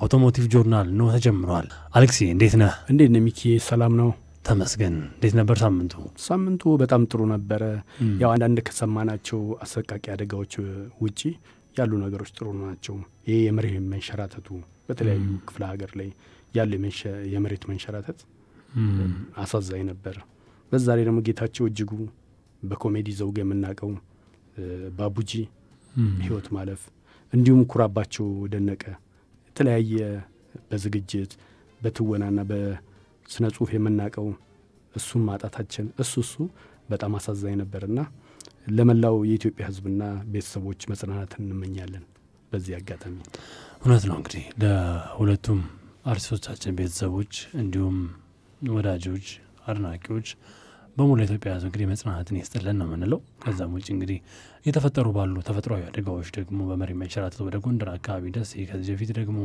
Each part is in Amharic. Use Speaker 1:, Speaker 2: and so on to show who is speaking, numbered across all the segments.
Speaker 1: አውቶሞቲቭ ጆርናል ነው ተጀምሯል። አሌክሲ እንዴት ነህ?
Speaker 2: እንዴት ነው ሚኪ? ሰላም ነው?
Speaker 1: ተመስገን። እንዴት ነበር ሳምንቱ?
Speaker 2: ሳምንቱ በጣም ጥሩ ነበረ። ያው አንዳንድ ከሰማናቸው አሰቃቂ አደጋዎች ውጪ ያሉ ነገሮች ጥሩ ናቸው። ይህ የመሬት መንሸራተቱ በተለያዩ ክፍለ ሀገር ላይ ያለ የመሬት መንሸራተት አሳዛኝ ነበር። በዛ ላይ ደግሞ ጌታቸው እጅጉ በኮሜዲ ዘውግ የምናውቀው ባቡጂ ህይወት ማለፍ እንዲሁም ኩራባቸው ደነቀ የተለያየ በዝግጅት በትወናና በስነ ጽሁፍ የምናውቀው እሱም ማጣታችን እሱ እሱ በጣም አሳዛኝ ነበርና ለመላው የኢትዮጵያ ህዝብና ቤተሰቦች መጽናናትን እንመኛለን። በዚህ አጋጣሚ
Speaker 1: እውነት ነው እንግዲህ ለሁለቱም አርቲስቶቻችን ቤተሰቦች እንዲሁም ወዳጆች፣ አድናቂዎች በሙሉ ኢትዮጵያ ህዝብ እንግዲህ መጽናናትን ይስጥልን ነው የምንለው። ከዛም ውጭ እንግዲህ እየተፈጠሩ ባሉ ተፈጥሯዊ አደጋዎች ደግሞ በመሬት መንሸራተት ወደ ጎንደር አካባቢ ደሴ፣ ከዚህ በፊት ደግሞ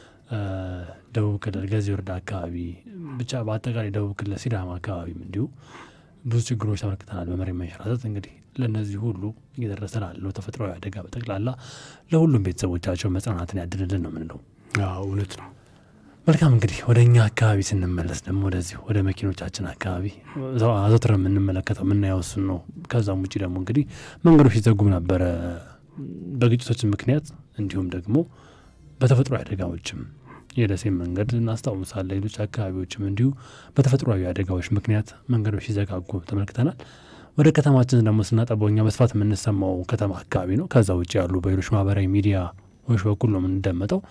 Speaker 1: ደቡብ ክልል ገዜ ወረዳ አካባቢ ብቻ በአጠቃላይ ደቡብ ክልል ሲዳማ አካባቢም እንዲሁ ብዙ ችግሮች ተመልክተናል። በመሬት መንሸራተት እንግዲህ ለእነዚህ ሁሉ እየደረሰ ላለው ተፈጥሯዊ አደጋ በጠቅላላ ለሁሉም ቤተሰቦቻቸው መጽናናትን ያድልልን ነው የምንለው።
Speaker 2: እውነት ነው።
Speaker 1: መልካም እንግዲህ ወደ እኛ አካባቢ ስንመለስ ደግሞ ወደዚህ ወደ መኪኖቻችን አካባቢ አዘውትረ የምንመለከተው የምናየው እሱን ነው። ከዛም ውጭ ደግሞ እንግዲህ መንገዶች ሲዘጉም ነበረ በግጭቶች ምክንያት እንዲሁም ደግሞ በተፈጥሮ አደጋዎችም የደሴ መንገድ እናስታውሳለን። ሌሎች አካባቢዎችም እንዲሁ በተፈጥሯዊ አደጋዎች ምክንያት መንገዶች ሲዘጋጉ ተመልክተናል። ወደ ከተማችን ደግሞ ስናጠበው እኛ በስፋት የምንሰማው ከተማ አካባቢ ነው። ከዛ ውጭ ያሉ በሌሎች ማህበራዊ ሚዲያዎች በኩል ነው የምንደመጠው።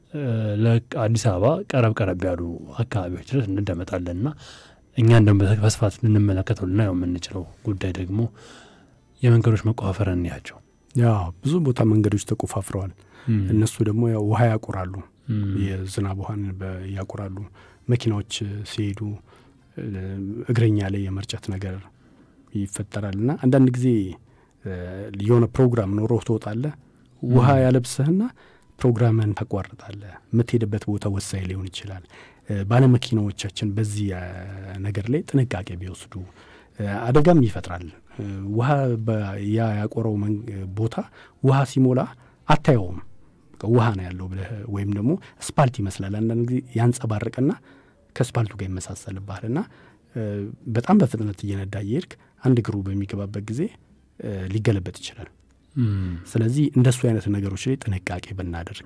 Speaker 1: ለአዲስ አበባ ቀረብ ቀረብ ያሉ አካባቢዎች ድረስ እንደመጣለን እና እኛ እንደ በስፋት ልንመለከተው ልናየው የምንችለው ጉዳይ ደግሞ የመንገዶች መቆፋፈር እንያቸው።
Speaker 2: ያ ብዙ ቦታ መንገዶች ተቆፋፍረዋል። እነሱ ደግሞ ያው ውሃ ያቆራሉ፣ የዝናብ ውሃን ያቆራሉ። መኪናዎች ሲሄዱ እግረኛ ላይ የመርጨት ነገር ይፈጠራል እና አንዳንድ ጊዜ የሆነ ፕሮግራም ኖሮ ትወጣለህ ውሃ ያለብስህና ፕሮግራምን ታቋርጣለህ። የምትሄድበት ቦታ ወሳኝ ሊሆን ይችላል። ባለመኪናዎቻችን በዚህ ነገር ላይ ጥንቃቄ ቢወስዱ አደጋም ይፈጥራል። ውሃ ያ ያቆረው ቦታ ውሃ ሲሞላ አታየውም። ውሃ ነው ያለው ብለህ ወይም ደግሞ ስፓልት ይመስላል። አንዳንድ ጊዜ ያንጸባርቅና ከስፓልቱ ጋር ይመሳሰልብሃል እና በጣም በፍጥነት እየነዳ እየሄድክ አንድ እግሩ በሚገባበት ጊዜ ሊገለበጥ ይችላል። ስለዚህ እንደሱ አይነት ነገሮች ላይ ጥንቃቄ ብናደርግ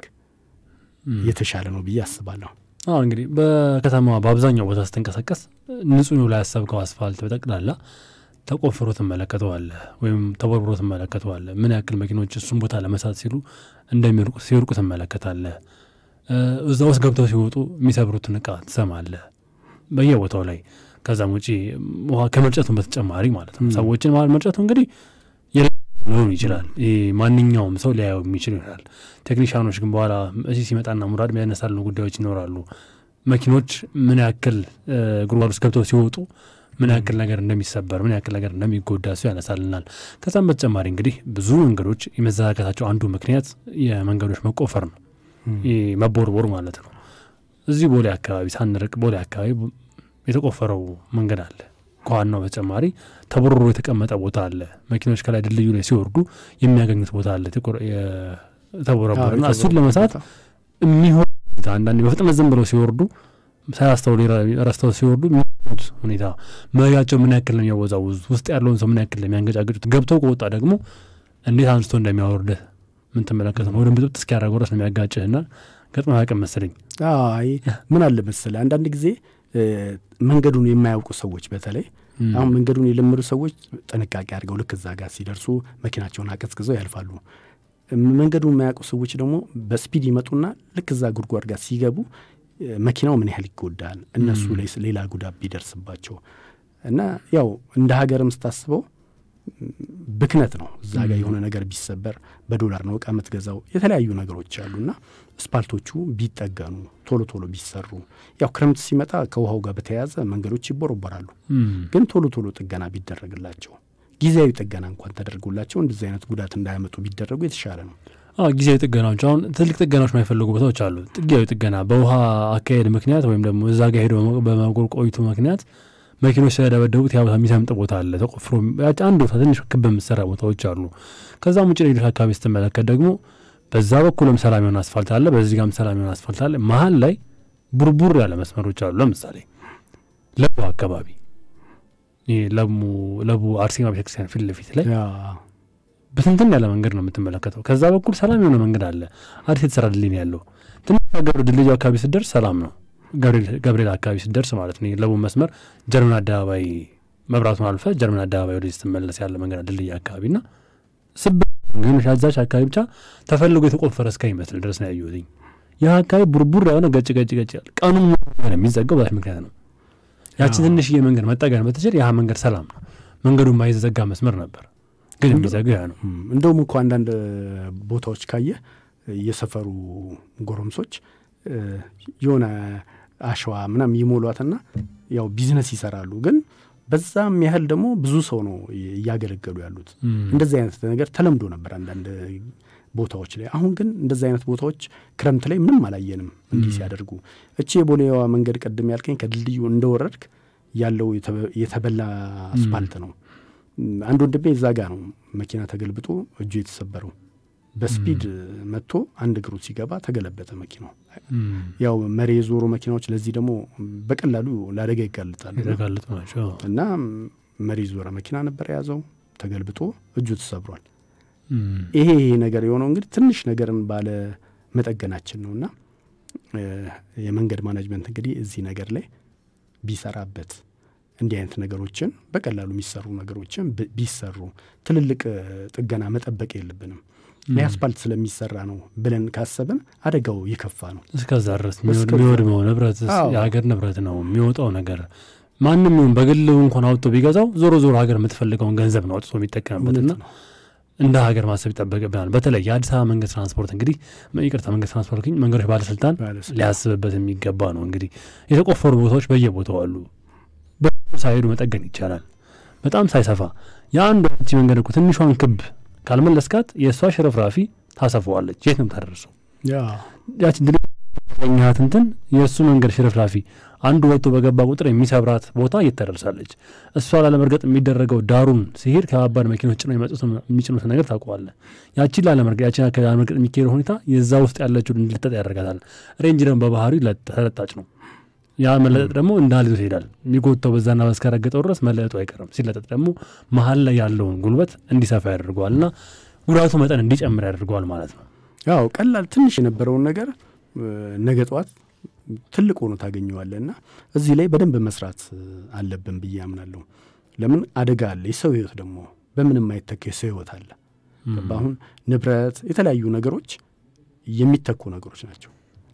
Speaker 2: የተሻለ ነው ብዬ አስባለሁ።
Speaker 1: አሁ እንግዲህ በከተማዋ በአብዛኛው ቦታ ስትንቀሳቀስ ንጹህ ነው ላይ ያሰብከው አስፋልት በጠቅላላ ተቆፍሮ ትመለከተዋለህ ወይም ተቦርብሮ ትመለከተዋለህ። ምን ያክል መኪኖች እሱን ቦታ ለመሳት ሲሉ እንደሚርቁ ሲወርቁ ትመለከታለህ። እዛ ውስጥ ገብተው ሲወጡ የሚሰብሩትን እቃ ትሰማለህ በየቦታው ላይ። ከዛም ውጪ ውሃ ከመርጨቱን በተጨማሪ ማለት ነው ሰዎችን መርጨቱ እንግዲህ ሊሆን ይችላል። ማንኛውም ሰው ሊያየው የሚችል ይሆናል። ቴክኒሽያኖች ግን በኋላ እዚህ ሲመጣና ሙራድ የሚያነሳሉ ጉዳዮች ይኖራሉ። መኪኖች ምን ያክል ጉድጓድ ውስጥ ገብተው ሲወጡ ምን ያክል ነገር እንደሚሰበር ምን ያክል ነገር እንደሚጎዳ እሱ ያነሳልናል። ከዛም በተጨማሪ እንግዲህ ብዙ መንገዶች የመዘጋጋታቸው አንዱ ምክንያት የመንገዶች መቆፈር ነው፣ መቦርቦር ማለት ነው። እዚህ ቦሌ አካባቢ ሳንርቅ ቦሌ አካባቢ የተቆፈረው መንገድ አለ። ከዋናው በተጨማሪ ተቦርሮ የተቀመጠ ቦታ አለ። መኪኖች ከላይ ድልድዩ ላይ ሲወርዱ የሚያገኙት ቦታ አለ ተቦረቦርና እሱን ለመሳት የሚሆን አንዳንዴ በፍጥነት ዝም ብለው ሲወርዱ ሳያስተውሉ ረስተው ሲወርዱ የሚሆኑት ሁኔታ መሪያቸው ምን ያክል ነው የሚያወዛውዙት፣ ውስጥ ያለውን ሰው ምን ያክል ነው የሚያንገጫግጩት፣ ገብተው ከወጣ ደግሞ እንዴት አንስቶ እንደሚያወርድህ ምን ትመለከት ነው። ወደ ብጥብጥ እስኪያደርገው ድረስ ነው የሚያጋጭህና ገጥሞ አያውቅም መሰለኝ።
Speaker 2: አይ ምን አለ መሰለህ አንዳንድ ጊዜ መንገዱን የማያውቁ ሰዎች በተለይ አሁን መንገዱን የለመዱ ሰዎች ጥንቃቄ አድርገው ልክ እዛ ጋር ሲደርሱ መኪናቸውን አቀዝቅዘው ያልፋሉ። መንገዱን የማያውቁ ሰዎች ደግሞ በስፒድ ይመጡና ልክ እዛ ጉድጓድ ጋር ሲገቡ መኪናው ምን ያህል ይጎዳል፣ እነሱ ላይ ሌላ ጉዳት ቢደርስባቸው እና ያው እንደ ሀገርም ስታስበው ብክነት ነው። እዛ ጋር የሆነ ነገር ቢሰበር በዶላር ነው እቃ የምትገዛው። የተለያዩ ነገሮች አሉና ስፓልቶቹ ቢጠገኑ ቶሎ ቶሎ ቢሰሩ። ያው ክረምት ሲመጣ ከውሃው ጋር በተያያዘ መንገዶች ይቦረቦራሉ። ግን ቶሎ ቶሎ ጥገና ቢደረግላቸው፣ ጊዜያዊ ጥገና እንኳን ተደርጎላቸው እንደዚህ አይነት ጉዳት እንዳያመጡ ቢደረጉ የተሻለ ነው።
Speaker 1: ጊዜያዊ ጥገናዎች አሁን ትልቅ ጥገናዎች የማይፈልጉ ቦታዎች አሉ። ጊዜያዊ ጥገና በውሃ አካሄድ ምክንያት ወይም ደግሞ እዛ ጋር ሄዶ በመቆይቱ ምክንያት መኪኖች ስለደበደቡት ያ ቦታ የሚሰምጥ ቦታ አለ ተቆፍሮ አንድ ቦታ ትንሽ ክብ የምትሰራ ቦታዎች አሉ። ከዛም ውጭ ሌሎች አካባቢ ስትመለከት ደግሞ በዛ በኩልም ሰላም የሆነ አስፋልት አለ፣ በዚህ ጋም ሰላም የሆነ አስፋልት አለ። መሀል ላይ ቡርቡር ያለ መስመሮች አሉ። ለምሳሌ ለቡ አካባቢ ይህ ለቡ ለቡ አርሴማ ቤተክርስቲያን ፊት ለፊት ላይ በትንትን ያለ መንገድ ነው የምትመለከተው። ከዛ በኩል ሰላም የሆነ መንገድ አለ፣ አዲስ የተሰራ ድልድይ ነው ያለው። ትንሽ ሀገር ድልድዩ አካባቢ ስደርስ ሰላም ነው። ገብርኤል አካባቢ ስደርስ ማለት ነው ለቡ መስመር ጀርመን አደባባይ መብራቱን አልፈ ጀርመን አደባባይ ወደ ስትመለስ ያለ መንገድ ድልድይ አካባቢ ና ስብ ግን ሻዛች አካባቢ ብቻ ተፈልጎ የተቆፈረ እስከሚመስል ድረስ ነው ያየሁትኝ። ይህ አካባቢ ቡርቡር የሆነ ገጭ ገጭ ገጭ ያለ ቀኑን የሚዘጋው በዛች ምክንያት ነው። ያችን ትንሽዬ መንገድ መጠገን በትችል ያ መንገድ ሰላም ነው። መንገዱ የማይዘጋ መስመር ነበር፣ ግን የሚዘጋ ያ ነው።
Speaker 2: እንደውም እኮ አንዳንድ ቦታዎች ካየ የሰፈሩ ጎረምሶች የሆነ አሸዋ ምናምን ይሞሏትና ያው ቢዝነስ ይሰራሉ ግን በዛም ያህል ደግሞ ብዙ ሰው ነው እያገለገሉ ያሉት። እንደዚህ አይነት ነገር ተለምዶ ነበር አንዳንድ ቦታዎች ላይ። አሁን ግን እንደዚህ አይነት ቦታዎች ክረምት ላይ ምንም አላየንም እንዲህ ሲያደርጉ። እቺ የቦሌዋ መንገድ ቅድም ያልከኝ ከድልድዩ እንደወረድክ ያለው የተበላ አስፋልት ነው። አንድ ወንድሜ እዛ ጋ ነው መኪና ተገልብጦ እጁ የተሰበረው። በስፒድ መጥቶ አንድ እግሩ ሲገባ ተገለበጠ መኪናው። ያው መሬ የዞሩ መኪናዎች ለዚህ ደግሞ በቀላሉ ለአደጋ ይጋልጣሉ እና መሬ ዞረ መኪና ነበር የያዘው፣ ተገልብጦ እጁ ተሰብሯል። ይሄ ይሄ ነገር የሆነው እንግዲህ ትንሽ ነገርን ባለ መጠገናችን ነው እና የመንገድ ማናጅመንት እንግዲህ እዚህ ነገር ላይ ቢሰራበት እንዲህ አይነት ነገሮችን በቀላሉ የሚሰሩ ነገሮችን ቢሰሩ ትልልቅ ጥገና መጠበቅ የለብንም። የአስፓልት ስለሚሰራ ነው ብለን ካሰብን አደጋው የከፋ ነው።
Speaker 1: እስከዛ ድረስ የሚወድመው ንብረት የሀገር ንብረት ነው። የሚወጣው ነገር ማንም ይሁን በግል እንኳን አውጥቶ ቢገዛው ዞሮ ዞሮ ሀገር የምትፈልገውን ገንዘብ ነው አውጥቶ የሚጠቀምበትና እንደ ሀገር ማሰብ ይጠበቅብናል። በተለይ የአዲስ አበባ መንገድ ትራንስፖርት እንግዲህ ይቅርታ መንገድ ትራንስፖርት መንገዶች ባለስልጣን ሊያስብበት የሚገባ ነው። እንግዲህ የተቆፈሩ ቦታዎች በየቦታው አሉ። ሳይሄዱ መጠገን ይቻላል። በጣም ሳይሰፋ የአንድ ቺ መንገድ እኮ ትንሿን ክብ ካልመለስካት የእሷ ሽርፍራፊ ታሰፈዋለች። የት ነው ታደርሰው? ያችን ድኛት እንትን የእሱ መንገድ ሽርፍራፊ አንዱ ወጥቶ በገባ ቁጥር የሚሰብራት ቦታ እየተደርሳለች። እሷ ላለመርገጥ የሚደረገው ዳሩን ሲሄድ ከባባድ መኪኖች ጭነው የሚጭኑት ነገር ታውቀዋለህ። ያችን ላለመርገጥ ያችን ላለመርገጥ የሚካሄደው ሁኔታ የዛ ውስጥ ያለችው እንድልጠጥ ያደርጋታል። ሬንጅ ደግሞ በባህሪው ተለጣጭ ነው። ያ መለጠጥ ደግሞ እንዳልዞ ይሄዳል። የሚጎተው በዛና በስከረገጠው ድረስ መለጠጡ አይቀርም። ሲለጠጥ ደግሞ መሀል ላይ ያለውን ጉልበት እንዲሰፋ ያደርገዋል እና ጉዳቱ መጠን እንዲጨምር ያደርገዋል ማለት ነው።
Speaker 2: ያው ቀላል ትንሽ የነበረውን ነገር ነገ ጠዋት ትልቅ ሆኖ ታገኘዋለህ እና እዚህ ላይ በደንብ መስራት አለብን ብዬ አምናለሁ። ለምን አደጋ አለ። የሰው ህይወት ደግሞ በምንም አይተካ የሰው ህይወት አለ። አሁን ንብረት፣ የተለያዩ ነገሮች የሚተኩ ነገሮች ናቸው።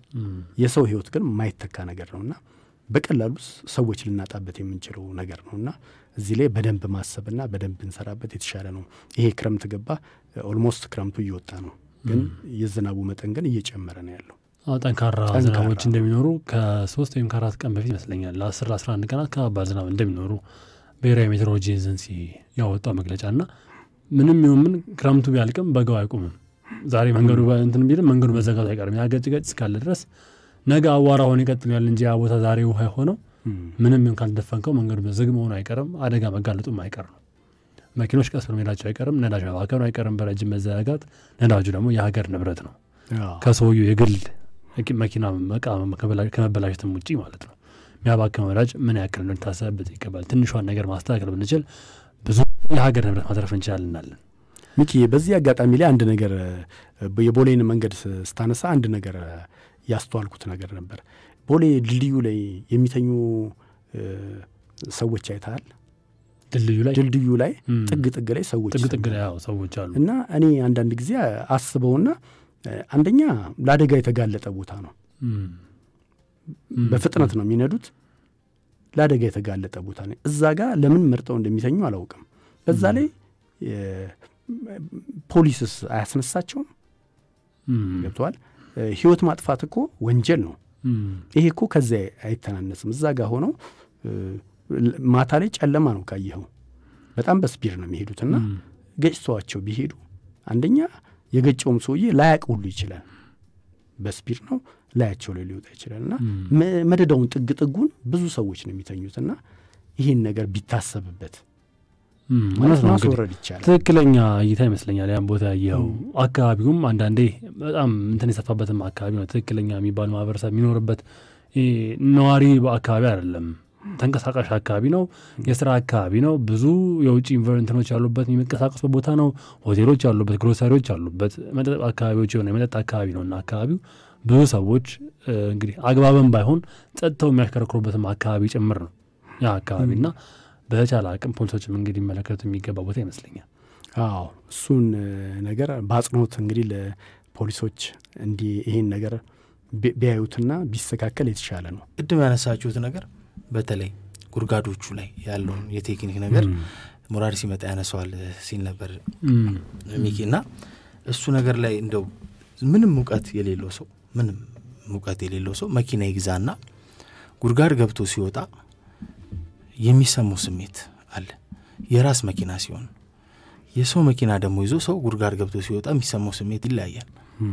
Speaker 2: የሰው ህይወት ግን የማይተካ ነገር ነውና በቀላሉ ሰዎች ልናጣበት የምንችለው ነገር ነውና እዚህ ላይ በደንብ ማሰብና በደንብ እንሰራበት የተሻለ ነው። ይሄ ክረምት ገባ፣ ኦልሞስት ክረምቱ እየወጣ ነው፣ ግን የዝናቡ መጠን ግን እየጨመረ ነው ያለው።
Speaker 1: ጠንካራ ዝናቦች እንደሚኖሩ ከሶስት ወይም ከአራት ቀን በፊት ይመስለኛል ለአስር ለአስራ አንድ ቀናት ከባድ ዝናብ እንደሚኖሩ ብሔራዊ ሜትሮሎጂ ኤጀንሲ ያወጣው መግለጫ እና ምንም ይሁን ምን ክረምቱ ቢያልቅም በጋው አይቆምም። ዛሬ መንገዱ እንትን ቢልም መንገዱ መዘጋቱ አይቀርም። ያ ገጭ ገጭ እስካለ ድረስ ነገ አዋራ ሆኖ ይቀጥላል እንጂ ያ ቦታ ዛሬ ውሃ የሆነው ምንም ይሁን ካልደፈንከው መንገዱ ዝግ መሆኑ አይቀርም። አደጋ መጋለጡም አይቀር ነው። መኪኖች ቀስ ብሎ መሄዳቸው አይቀርም። ነዳጅ መባከኑ አይቀርም። በረጅም መዘጋጋት ነዳጁ ደግሞ የሀገር ንብረት ነው። ከሰውየው የግል መኪና መቃ ከመበላሸትም ውጪ ማለት ነው። የሚያባክነው ነዳጅ ምን ያክል ነው ሊታሰብበት ይገባል። ትንሿን ነገር ማስተካከል ብንችል ብዙ የሀገር ንብረት ማትረፍ እንችላልናለን።
Speaker 2: ሚኪ በዚህ አጋጣሚ ላይ አንድ ነገር የቦሌን መንገድ ስታነሳ አንድ ነገር ያስተዋልኩት ነገር ነበር። ቦሌ ድልድዩ ላይ የሚተኙ ሰዎች አይተሃል?
Speaker 1: ድልድዩ ላይ
Speaker 2: ድልድዩ ላይ ጥግ ጥግ ላይ ሰዎች
Speaker 1: ጥግ ጥግ ላይ ሰዎች አሉ
Speaker 2: እና እኔ አንዳንድ ጊዜ አስበውና አንደኛ ለአደጋ የተጋለጠ ቦታ ነው። በፍጥነት ነው የሚነዱት። ለአደጋ የተጋለጠ ቦታ ነው። እዛ ጋር ለምን መርጠው እንደሚተኙ አላውቅም። በዛ ላይ ፖሊስስ አያስነሳቸውም? ገብተዋል። ህይወት ማጥፋት እኮ ወንጀል ነው። ይሄ እኮ ከዚያ አይተናነስም። እዛ ጋር ሆነው ማታ ላይ ጨለማ ነው ካየኸው፣ በጣም በስፒድ ነው የሚሄዱትና ገጭተዋቸው ቢሄዱ አንደኛ የገጨውም ሰውዬ ላያቅ ሁሉ ይችላል። በስፒድ ነው ላያቸው ላይ ሊወጣ ይችላል። እና መደዳውን ጥግ ጥጉን ብዙ ሰዎች ነው የሚተኙትና ይህን ነገር ቢታሰብበት
Speaker 1: እውነት ነው እንግዲህ
Speaker 2: ማስወረድ ይቻላል።
Speaker 1: ትክክለኛ እይታ ይመስለኛል። ያን ቦታ ያየኸው አካባቢውም አንዳንዴ በጣም እንትን የሰፋበትም አካባቢ ነው። ትክክለኛ የሚባል ማህበረሰብ የሚኖርበት ይሄ ነዋሪ አካባቢ አይደለም። ተንቀሳቃሽ አካባቢ ነው። የስራ አካባቢ ነው። ብዙ የውጭ ኢንቨርንትኖች ያሉበት የሚንቀሳቀሱበት ቦታ ነው። ሆቴሎች ያሉበት፣ ግሮሰሪዎች ያሉበት መጠጥ አካባቢዎች የሆነ የመጠጥ አካባቢ ነው እና አካባቢው ብዙ ሰዎች እ፣ እንግዲህ አግባብም ባይሆን ጸጥተው የሚያሽከረክሩበትም አካባቢ ጭምር ነው ያ አካባቢ እና በተቻለ አቅም ፖሊሶችም እንግዲህ ሊመለከቱ የሚገባ ቦታ ይመስለኛል።
Speaker 2: አዎ እሱን እ፣ ነገር በአጽንኦት እንግዲህ ለፖሊሶች እንዲህ ይሄን ነገር ቢ- ቢያዩትና ቢስተካከል የተሻለ ነው።
Speaker 3: ቅድም ያነሳችሁት ነገር በተለይ ጉድጓዶቹ ላይ ያለውን የቴክኒክ ነገር ሙራድ ሲመጣ ያነሰዋል ሲል ነበር
Speaker 1: እም፣
Speaker 3: ሚኪ እና እሱ ነገር ላይ እንደው ምንም ሙቀት የሌለው ሰው ምንም ሙቀት የሌለው ሰው መኪና ይግዛና ጉድጓድ ገብቶ ሲወጣ የሚሰማው ስሜት አለ። የራስ መኪና ሲሆን የሰው መኪና ደግሞ ይዞ ሰው ጉድጓድ ገብቶ ሲወጣ የሚሰማው ስሜት ይለያያል።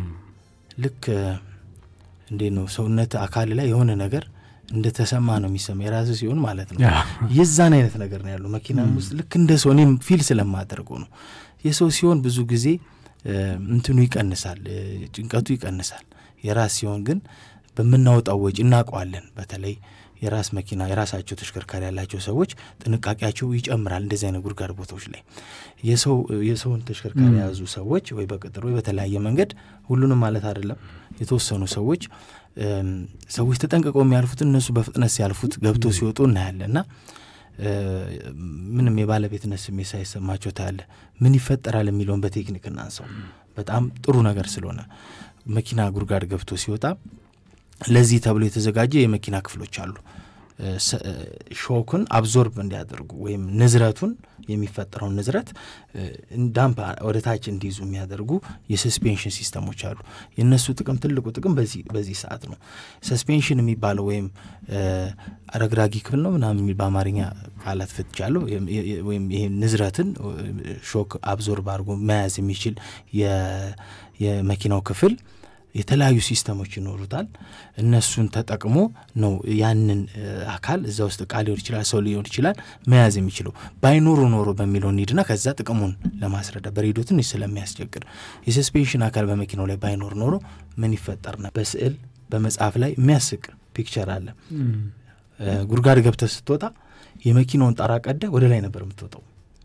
Speaker 3: ልክ እንዴት ነው ሰውነት አካል ላይ የሆነ ነገር እንደተሰማ ነው የሚሰማ የራስ ሲሆን ማለት ነው። የዛን አይነት ነገር ነው ያለው መኪናም ውስጥ ልክ እንደ ሰው እኔም ፊል ስለማደርገው ነው። የሰው ሲሆን ብዙ ጊዜ እ፣ እንትኑ ይቀንሳል፣ እ፣ ጭንቀቱ ይቀንሳል። የራስ ሲሆን ግን በምናወጣው ወጪ እናውቀዋለን። በተለይ የራስ መኪና የራሳቸው ተሽከርካሪ ያላቸው ሰዎች ጥንቃቄያቸው ይጨምራል። እንደዚህ አይነት ጉድጓድ ቦታዎች ላይ የሰው የሰውን ተሽከርካሪ የያዙ ሰዎች ወይ በቅጥር ወይ በተለያየ መንገድ ሁሉንም ማለት አይደለም፣ የተወሰኑ ሰዎች እም፣ ሰዎች ተጠንቅቀው የሚያልፉት እነሱ በፍጥነት ሲያልፉት ገብቶ ሲወጡ እናያለን እና እ፣ ምንም የባለቤትነት ስሜት ሳይሰማቸው ታያለ። ምን ይፈጠራል የሚለውን በቴክኒክ እናንሰው። በጣም ጥሩ ነገር ስለሆነ መኪና ጉድጓድ ገብቶ ሲወጣ ለዚህ ተብሎ የተዘጋጀ የመኪና ክፍሎች አሉ። እ፣ ሰ- እ፣ ሾክን አብዞርብ እንዲያደርጉ ወይም ንዝረቱን የሚፈጠረውን ንዝረት እ፣ ዳምፕ ወደ ታች እንዲይዙ የሚያደርጉ የሰስፔንሽን ሲስተሞች አሉ። የእነሱ ጥቅም ትልቁ ጥቅም በዚህ በዚህ ሰዓት ነው። ሰስፔንሽን የሚባለው ወይም እ፣ አረግራጊ ክፍል ነው ምናምን የሚል በአማርኛ ቃላት ፍትቻለሁ። የም- የ- የ- ወይም ይሄ ንዝረትን እ፣ ሾክ አብዞርብ አድርጎ መያዝ የሚችል የ- የመኪናው ክፍል የተለያዩ ሲስተሞች ይኖሩታል። እነሱን ተጠቅሞ ነው ያንን እ፣ አካል እዛ ውስጥ እቃ ሊሆን ይችላል፣ ሰው ሊሆን ይችላል መያዝ የሚችለው። ባይኖሩ ኖሮ በሚለው እንሂድና ከዛ ጥቅሙን ለማስረዳ በሬዲዮ ትንሽ ስለሚያስቸግር የሰስፔንሽን አካል በመኪናው ላይ ባይኖር ኖሮ ምን ይፈጠር ነው? በስዕል በመጽሐፍ ላይ የሚያስቅ ፒክቸር አለ። እ፣ ጉድጓድ ገብተህ ስትወጣ የመኪናውን ጣራ ቀደ ወደ ላይ ነበር የምትወጣው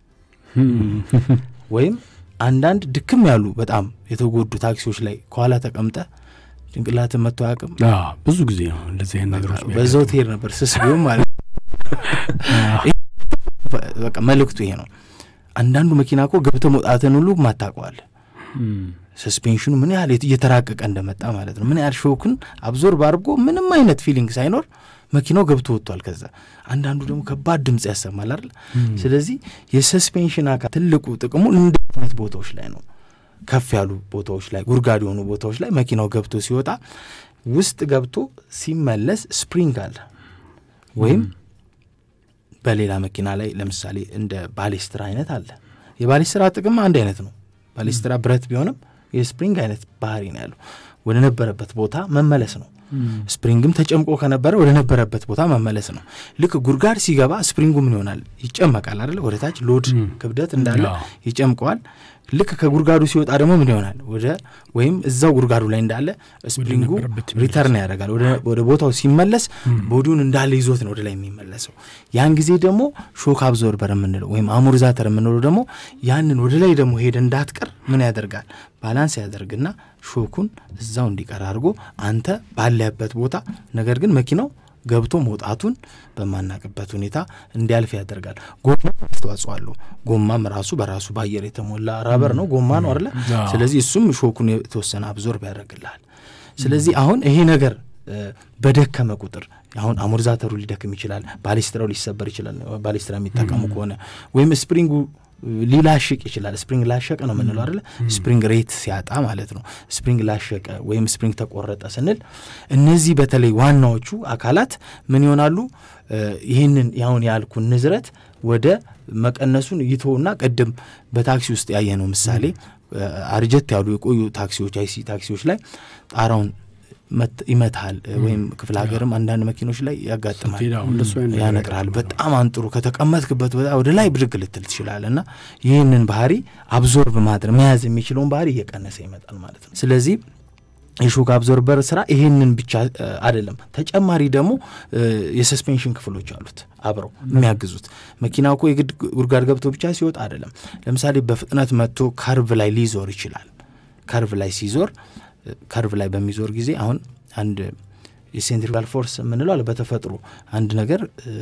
Speaker 3: ወይም አንዳንድ ድክም ያሉ በጣም የተጎዱ ታክሲዎች ላይ ከኋላ ተቀምጠ ጭንቅላትን መጥቶ አያውቅም።
Speaker 2: አዎ፣ ብዙ ጊዜ ነው እንደዚህ አይነት ነገሮች
Speaker 3: በዛው ትሄድ ነበር ስስ ቢሆን ማለት ነው። በቃ መልእክቱ ይሄ ነው። አንዳንዱ መኪና እኮ ገብተ መውጣትን ሁሉ ማታውቀዋል። ሰስፔንሽኑ ምን ያህል እየተራቀቀ እንደመጣ ማለት ነው። ምን ያህል ሾክን አብዞርብ አድርጎ ምንም አይነት ፊሊንግ ሳይኖር መኪናው ገብቶ ወጥቷል። ከዛ አንዳንዱ ደግሞ ከባድ ድምፅ ያሰማል አይደል? ስለዚህ የሰስፔንሽን አካል ትልቁ ጥቅሙ እንደ አይነት ቦታዎች ላይ ነው። ከፍ ያሉ ቦታዎች ላይ ጉድጓድ የሆኑ ቦታዎች ላይ መኪናው ገብቶ ሲወጣ ውስጥ ገብቶ ሲመለስ ስፕሪንግ አለ ወይም በሌላ መኪና ላይ ለምሳሌ እንደ ባሌስትራ አይነት አለ። የባሌስትራ ጥቅም አንድ አይነት ነው። ባሌስትራ ብረት ቢሆንም የስፕሪንግ አይነት ባህሪ ነው ያለው። ወደ ነበረበት ቦታ መመለስ ነው። ስፕሪንግም ተጨምቆ ከነበረ ወደ ነበረበት ቦታ መመለስ ነው። ልክ ጉድጓድ ሲገባ ስፕሪንጉ ምን ይሆናል? ይጨመቃል አይደለ? ወደ ታች ሎድ ክብደት እንዳለ ይጨምቀዋል። ልክ ከጉድጓዱ ሲወጣ ደግሞ ምን ይሆናል? ወደ ወይም እዛው ጉድጓዱ ላይ እንዳለ ስፕሪንጉ ሪተርን ያደርጋል። ወደ ቦታው ሲመለስ ቦዲውን እንዳለ ይዞት ነው ወደ ላይ የሚመለሰው። ያን ጊዜ ደግሞ ሾክ አብዞርበር የምንለው ወይም አሞርዛተር የምንለው ደግሞ ያንን ወደ ላይ ደግሞ ሄደ እንዳትቀር ምን ያደርጋል? ባላንስ ያደርግና ሾኩን እዛው እንዲቀር አድርጎ አንተ ባለህበት ቦታ ነገር ግን መኪናው ገብቶ መውጣቱን በማናቅበት ሁኔታ እንዲያልፍ ያደርጋል። ጎማ አስተዋጽኦ አለው። ጎማም ራሱ በራሱ በአየር የተሞላ ራበር ነው፣ ጎማ ነው አለ። ስለዚህ እሱም ሾኩን የተወሰነ አብዞርብ ያደርግልሃል። ስለዚህ አሁን ይሄ ነገር በደከመ ቁጥር አሁን አሞርዛተሩ ሊደክም ይችላል፣ ባሊስትራው ሊሰበር ይችላል። ባሊስትራ የሚጠቀሙ ከሆነ ወይም ስፕሪንጉ ሊላሽቅ ይችላል። ስፕሪንግ ላሸቀ ነው የምንለው አይደለ? ስፕሪንግ ሬት ሲያጣ ማለት ነው። ስፕሪንግ ላሸቀ ወይም ስፕሪንግ ተቆረጠ ስንል እነዚህ በተለይ ዋናዎቹ አካላት ምን ይሆናሉ? ይህንን ያሁን ያልኩን ንዝረት ወደ መቀነሱን ይተውና ቅድም በታክሲ ውስጥ ያየነው ምሳሌ አርጀት ያሉ የቆዩ ታክሲዎች አይሲ ታክሲዎች ላይ ጣራውን ይመታል ወይም ክፍለ ሀገርም አንዳንድ መኪኖች ላይ ያጋጥማል ያነጥራል በጣም አንጥሩ ከተቀመጥክበት ወደ ላይ ብድግ ልትል ትችላል እና ይህንን ባህሪ አብዞርብ ማድረግ መያዝ የሚችለውን ባህሪ እየቀነሰ ይመጣል ማለት ነው ስለዚህ የሾክ አብዞርበር ስራ ይሄንን ብቻ አይደለም ተጨማሪ ደግሞ የሰስፔንሽን ክፍሎች አሉት አብረው የሚያግዙት መኪና እኮ የግድ ጉድጓድ ገብቶ ብቻ ሲወጣ አይደለም ለምሳሌ በፍጥነት መጥቶ ከርቭ ላይ ሊዞር ይችላል ከርቭ ላይ ሲዞር ከርቭ ላይ በሚዞር ጊዜ አሁን አንድ የሴንትሪጋል ፎርስ የምንለው አለ በተፈጥሮ አንድ ነገር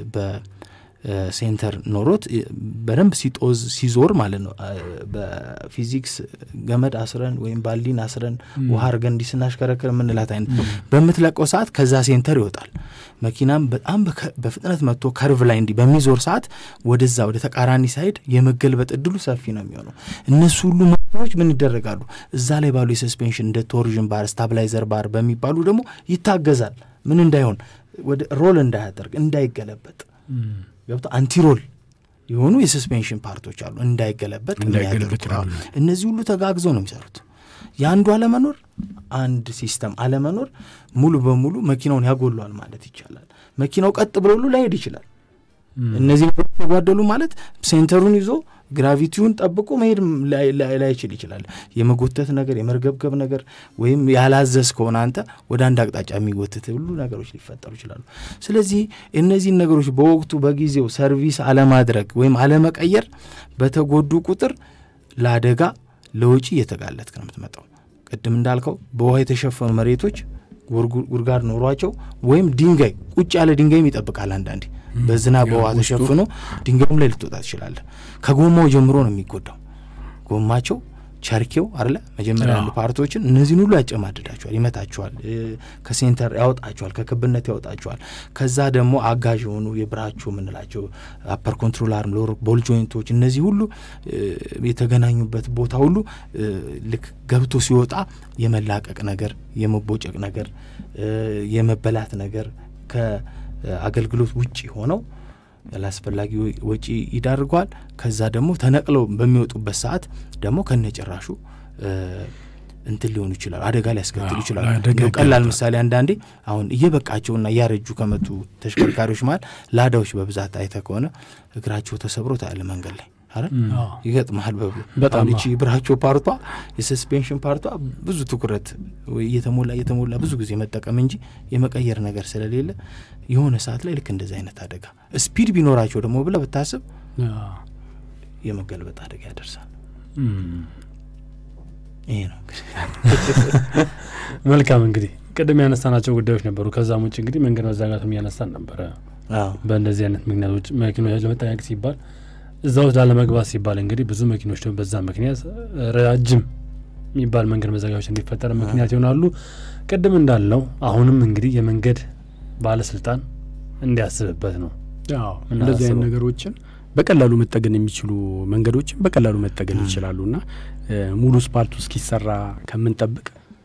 Speaker 3: በሴንተር ኖሮት በደንብ ሲጦዝ ሲዞር ማለት ነው በፊዚክስ ገመድ አስረን ወይም ባልዲን አስረን ውሃ አርገን እንዲህ ስናሽከረክር የምንላት አይነት በምትለቀው ሰዓት ከዛ ሴንተር ይወጣል መኪናም በጣም በፍጥነት መጥቶ ከርቭ ላይ እንዲህ በሚዞር ሰዓት ወደዛ ወደ ተቃራኒ ሳይድ የመገልበጥ እድሉ ሰፊ ነው የሚሆነው እነሱ ሁሉ መኪኖች ምን ይደረጋሉ እዛ ላይ ባሉ የሰስፔንሽን እንደ ቶርዥን ባር ስታብላይዘር ባር በሚባሉ ደግሞ ይታገዛል ምን እንዳይሆን ወደ ሮል እንዳያደርግ እንዳይገለበጥ ገብቶ አንቲሮል የሆኑ የሰስፔንሽን ፓርቶች አሉ እንዳይገለበጥ እነዚህ ሁሉ ተጋግዘው ነው የሚሰሩት የአንዱ አለመኖር አንድ ሲስተም አለመኖር ሙሉ በሙሉ መኪናውን ያጎሏል ማለት ይቻላል መኪናው ቀጥ ብሎ ሁሉ ላይሄድ ይችላል እነዚህ ነገሮች ተጓደሉ ማለት ሴንተሩን ይዞ ግራቪቲውን ጠብቆ መሄድ ላይችል ይችላል የመጎተት ነገር የመርገብገብ ነገር ወይም ያላዘዝ ከሆነ አንተ ወደ አንድ አቅጣጫ የሚጎትት ሁሉ ነገሮች ሊፈጠሩ ይችላሉ ስለዚህ እነዚህን ነገሮች በወቅቱ በጊዜው ሰርቪስ አለማድረግ ወይም አለመቀየር በተጎዱ ቁጥር ለአደጋ ለውጪ እየተጋለጥክ ነው የምትመጣው ቅድም እንዳልከው በውሃ የተሸፈኑ መሬቶች ጉድጓድ ኖሯቸው ወይም ድንጋይ ቁጭ ያለ ድንጋይም ይጠብቃል አንዳንዴ በዝናብ በውሃ ተሸፍኖ ድንጋዩም ላይ ልትወጣ ትችላለ ከጎማው ጀምሮ ነው የሚጎዳው ጎማቸው ቸርኬው አለ መጀመሪያ ያሉ ፓርቶችን እነዚህን ሁሉ ያጨማድዳቸዋል ይመታቸዋል ከሴንተር ያወጣቸዋል ከክብነት ያወጣቸዋል ከዛ ደግሞ አጋዥ የሆኑ የብራቸው የምንላቸው አፐር ኮንትሮል አርም ሎር ቦል ጆይንቶች እነዚህ ሁሉ የተገናኙበት ቦታ ሁሉ ልክ ገብቶ ሲወጣ የመላቀቅ ነገር የመቦጨቅ ነገር የመበላት ነገር ከአገልግሎት ውጭ ሆነው ያላስፈላጊ ወጪ ይዳርገዋል ከዛ ደግሞ ተነቅለው በሚወጡበት ሰዓት ደግሞ ከነጭራሹ እንትን ሊሆኑ ይችላሉ አደጋ ሊያስከትሉ ይችላሉ ቀላል ምሳሌ አንዳንዴ አሁን እየበቃቸውና እያረጁ ከመጡ ተሽከርካሪዎች መሀል ላዳዎች በብዛት አይተ ከሆነ እግራቸው ተሰብሮ ታያለ መንገድ ላይ አይደል ይገጥመሃል በጣም ይቺ ብራቸው ፓርቷ የሰስፔንሽን ፓርቷ ብዙ ትኩረት እየተሞላ እየተሞላ ብዙ ጊዜ መጠቀም እንጂ የመቀየር ነገር ስለሌለ የሆነ ሰዓት ላይ ልክ እንደዚህ አይነት አደጋ ስፒድ ቢኖራቸው ደግሞ ብለ ብታስብ የመገልበጥ አደጋ ያደርሳል ይሄ ነው
Speaker 1: መልካም እንግዲህ ቅድም ያነሳናቸው ጉዳዮች ነበሩ ከዛም ውጭ እንግዲህ መንገድ መዛጋቱም እያነሳን ነበረ በእንደዚህ አይነት ምክንያቶች መኪኖች ለመጠንቀቅ ሲባል እዛ ውስጥ ላለመግባት ሲባል እንግዲህ ብዙ መኪኖች ደግሞ በዛ ምክንያት ረጃጅም የሚባል መንገድ መዘጋጆች እንዲፈጠር ምክንያት ይሆናሉ ቅድም እንዳልነው አሁንም እንግዲህ የመንገድ ባለስልጣን እንዲያስብበት ነው
Speaker 2: እንደዚህ አይነት ነገሮችን በቀላሉ መጠገን የሚችሉ መንገዶችን በቀላሉ መጠገን ይችላሉ እና ሙሉ ስፓልቱ እስኪሰራ ከምንጠብቅ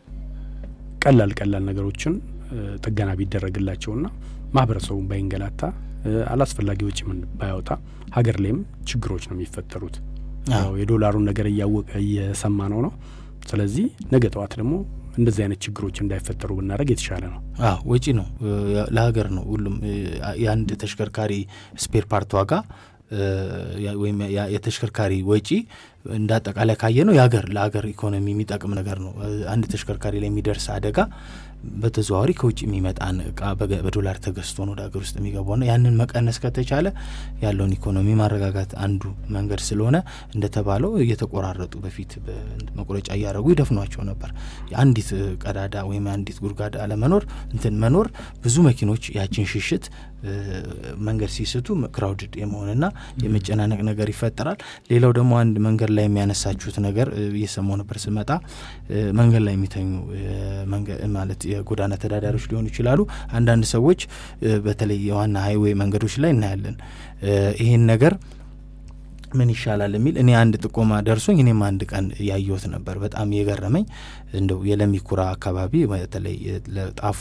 Speaker 2: ቀላል ቀላል ነገሮችን ጥገና ቢደረግላቸውና ማህበረሰቡን ባይንገላታ አላስፈላጊ ወጪ ባያወጣ ሀገር ላይም ችግሮች ነው የሚፈጠሩት የዶላሩን ነገር እያወቀ እየሰማ ነው ነው ስለዚህ ነገ ጠዋት ደግሞ እንደዚህ አይነት ችግሮች እንዳይፈጠሩ ብናደረግ የተሻለ ነው
Speaker 3: አዎ ወጪ ነው ለሀገር ነው ሁሉም የአንድ ተሽከርካሪ ስፔር ፓርት ዋጋ ወይም የተሽከርካሪ ወጪ እንደ አጠቃላይ ካየ ነው የሀገር ለሀገር ኢኮኖሚ የሚጠቅም ነገር ነው አንድ ተሽከርካሪ ላይ የሚደርስ አደጋ በተዘዋዋሪ ከውጭ የሚመጣን እቃ በዶላር ተገዝቶ ነው ወደ ሀገር ውስጥ የሚገባው ና ያንን መቀነስ ከተቻለ ያለውን ኢኮኖሚ ማረጋጋት አንዱ መንገድ ስለሆነ እንደተባለው እየተቆራረጡ በፊት መቁረጫ እያደረጉ ይደፍኗቸው ነበር የአንዲት ቀዳዳ ወይም አንዲት ጉድጓድ አለመኖር እንትን መኖር ብዙ መኪኖች ያችን ሽሽት መንገድ ሲስቱ ክራውድድ የመሆንና የመጨናነቅ ነገር ይፈጠራል ሌላው ደግሞ አንድ መንገድ ላይ የሚያነሳችሁት ነገር እየሰማው ነበር ስመጣ መንገድ ላይ የሚተኙ ማለት የጎዳና ተዳዳሪዎች ሊሆኑ ይችላሉ አንዳንድ ሰዎች በተለይ የዋና ሀይዌይ መንገዶች ላይ እናያለን ይሄን ነገር ምን ይሻላል የሚል እኔ አንድ ጥቆማ ደርሶኝ እኔም አንድ ቀን ያየሁት ነበር በጣም የገረመኝ እንደው የለሚኩራ አካባቢ በተለይ ለጣፎ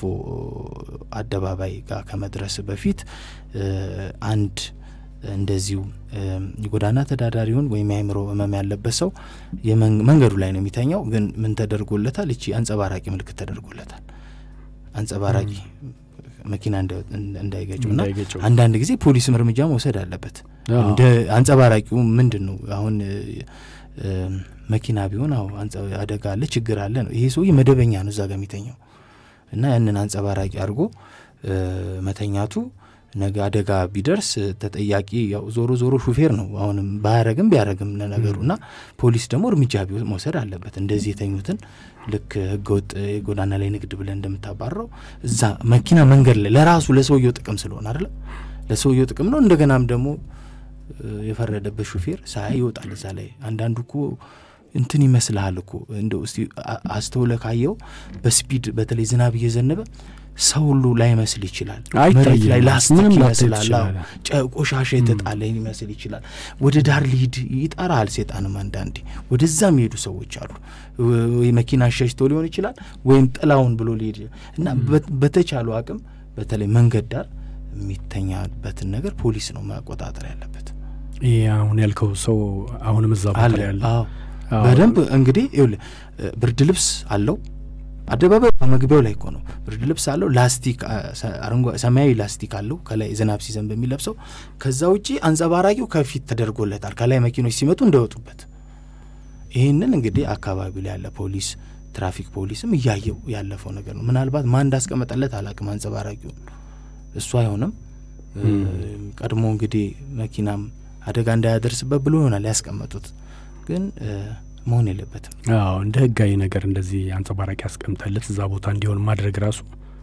Speaker 3: አደባባይ ጋር ከመድረስ በፊት አንድ እንደዚሁ የጎዳና ተዳዳሪውን ወይም የአእምሮ ህመም ያለበት ሰው መንገዱ ላይ ነው የሚተኛው ግን ምን ተደርጎለታል እቺ አንጸባራቂ ምልክት ተደርጎለታል አንጸባራቂ መኪና እንዳይገጩ እና
Speaker 2: እንዳይገጨው
Speaker 3: አንዳንድ ጊዜ ፖሊስም እርምጃ መውሰድ አለበት።
Speaker 2: አዎ።
Speaker 3: እንደ አንጸባራቂው ምንድን ነው አሁን እ፣ መኪና ቢሆን አዎ አንጸ- አደጋ አለ ችግር አለ ነው። ይሄ ሰውዬ መደበኛ ነው እዛ ጋር የሚተኛው እና ያንን አንጸባራቂ አድርጎ እ፣ መተኛቱ ነገ አደጋ ቢደርስ ተጠያቂ ያው ዞሮ ዞሮ ሹፌር ነው። አሁንም ባያረግም ቢያረግም ነገሩ እና ፖሊስ ደግሞ እርምጃ ቢወ- መውሰድ አለበት። እንደዚህ የተኙትን ልክ ህገወጥ የጎዳና ላይ ንግድ ብለን እንደምታባረው እዛ መኪና መንገድ ላይ ለራሱ ለሰውየው ጥቅም ስለሆነ አይደለ ለሰውየው ጥቅም ነው። እንደገናም ደግሞ እ፣ የፈረደበት ሹፌር ሳያይ ይወጣል እዛ ላይ። አንዳንዱ እኮ እንትን ይመስልሃል እኮ እንደው እስቲ አ- አስተውለ ካየው በስፒድ በተለይ ዝናብ እየዘነበ ሰው ሁሉ ላይመስል ይችላል።
Speaker 2: አይታይም።
Speaker 3: መሬት ላይ ላስቲክ
Speaker 2: ምንም ላታይ
Speaker 3: ይመስላል። አዎ።
Speaker 2: ትችላለህ።
Speaker 3: ጨ- ቆሻሻ የተጣለ ሊመስል ይችላል። ወደ ዳር ሊሂድ ይጠራል ሴጣንም። አንዳንዴ ወደዛ የሚሄዱ ሰዎች አሉ። ወይ መኪና ሸሽቶ ሊሆን ይችላል ወይም ጥላውን ብሎ ሊሄድ ይችላል። እና በ- በተቻሉ አቅም በተለይ መንገድ ዳር የሚተኛበትን ነገር ፖሊስ ነው መቆጣጠር ያለበት።
Speaker 2: ይሄ አሁን ያልከው ሰው አሁንም እዛ ቦታ
Speaker 3: አለ
Speaker 2: ላይ ያለ
Speaker 3: አዎ።
Speaker 2: አዎ።
Speaker 3: በደንብ እንግዲህ ይኸውልህ እ፣ ብርድ ልብስ አለው አደባባይ መግቢያው ላይ እኮ ነው ብርድ ልብስ አለው ላስቲክ አ፣ ሰ- አረንጓ- ሰማያዊ ላስቲክ አለው ከላይ ዝናብ ሲዘንብ የሚለብሰው ከዛ ውጪ አንጸባራቂው ከፊት ተደርጎለታል ከላይ መኪኖች ሲመጡ እንዳይወጡበት ይህንን እንግዲህ አካባቢ ላይ ያለ ፖሊስ ትራፊክ ፖሊስም እያየው ያለፈው ነገር ነው ምናልባት ማን እንዳስቀመጠለት አላቅም አንጸባራቂውን እሱ አይሆንም እ፣ ቀድሞ እንግዲህ መኪናም አደጋ እንዳያደርስበት ብሎ ይሆናል ያስቀመጡት ግን እ፣ መሆን የለበትም
Speaker 2: አዎ እንደ ህጋዊ ነገር እንደዚህ አንጸባራቂ ያስቀምጠለት እዛ ቦታ እንዲሆን ማድረግ ራሱ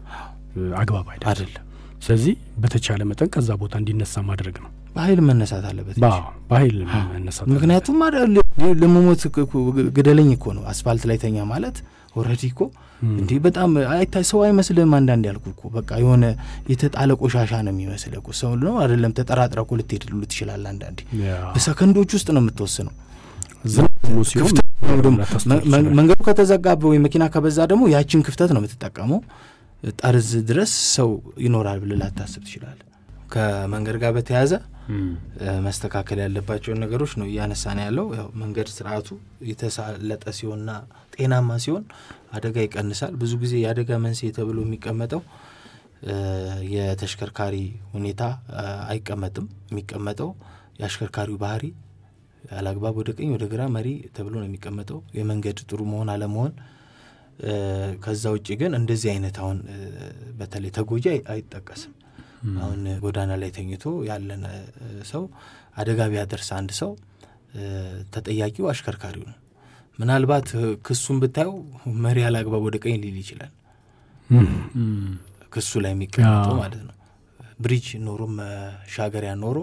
Speaker 2: እ፣ አግባብ አይደለም።
Speaker 3: አይደለም
Speaker 2: ስለዚህ በተቻለ መጠን ከዛ ቦታ እንዲነሳ ማድረግ ነው።
Speaker 3: በኃይል መነሳት አለበት እንጂ።
Speaker 2: በ- በኃይል መነሳት
Speaker 3: ምክንያቱም አደ- ል- ለመሞት እኮ- እኮ ግደለኝ እኮ ነው አስፋልት ላይ ተኛ ማለት ኦልሬዲ እኮ
Speaker 2: ም።
Speaker 3: እንዲህ በጣም አይታይ ሰው አይመስልም። አንዳንድ ያልኩ እኮ በቃ የሆነ የተጣለ ቆሻሻ ነው የሚመስል እኮ ሰው ነው አይደለም። ተጠራጥረ እኮ ልትሄድ ሉ ትችላል። አንዳንዴ
Speaker 2: ያ፣
Speaker 3: በሰከንዶች ውስጥ ነው የምትወስነው።
Speaker 2: ዝናብ ደግሞ ሲሆን
Speaker 3: ክፍተት ነው ደግሞ
Speaker 2: ላታስተውል
Speaker 3: መ- መ-
Speaker 2: ትችላለህ።
Speaker 3: መንገዱ ከተዘጋበ ወይ መኪና ከበዛ ደግሞ ያችን ክፍተት ነው የምትጠቀመው። ጠርዝ ድረስ ሰው ይኖራል ብለህ ላታስብ ትችላለህ። ከመንገድ ጋር በተያያዘ
Speaker 1: እም፣
Speaker 3: እ፣ መስተካከል ያለባቸውን ነገሮች ነው እያነሳ ነው ያለው። ያው መንገድ ስርዓቱ የተሳለጠ ሲሆንና ጤናማ ሲሆን አደጋ ይቀንሳል። ብዙ ጊዜ የአደጋ መንስኤ ተብሎ የሚቀመጠው እ፣ የተሽከርካሪ ሁኔታ እ፣ አይቀመጥም። የሚቀመጠው የአሽከርካሪው ባህሪ አላግባብ ወደ ቀኝ ወደ ግራ መሪ ተብሎ ነው የሚቀመጠው። የመንገድ ጥሩ መሆን አለመሆን እ፣ ከዛ ውጭ ግን እንደዚህ አይነት አሁን እ፣ በተለይ ተጎጂ አይ- አይጠቀስም። አሁን ጎዳና ላይ ተኝቶ ያለን እ፣ ሰው አደጋ ቢያደርስ አንድ ሰው እ፣ ተጠያቂው አሽከርካሪው ነው። ምናልባት እ፣ ክሱን ብታየው መሪ አላግባብ ወደ ቀኝ ሊል ይችላል።
Speaker 2: እም፣
Speaker 1: እም፣
Speaker 3: ክሱ ላይ የሚቀመጠው
Speaker 2: አዎ።
Speaker 3: ማለት ነው። ብሪጅ ኖሮ መሻገሪያ ኖሮ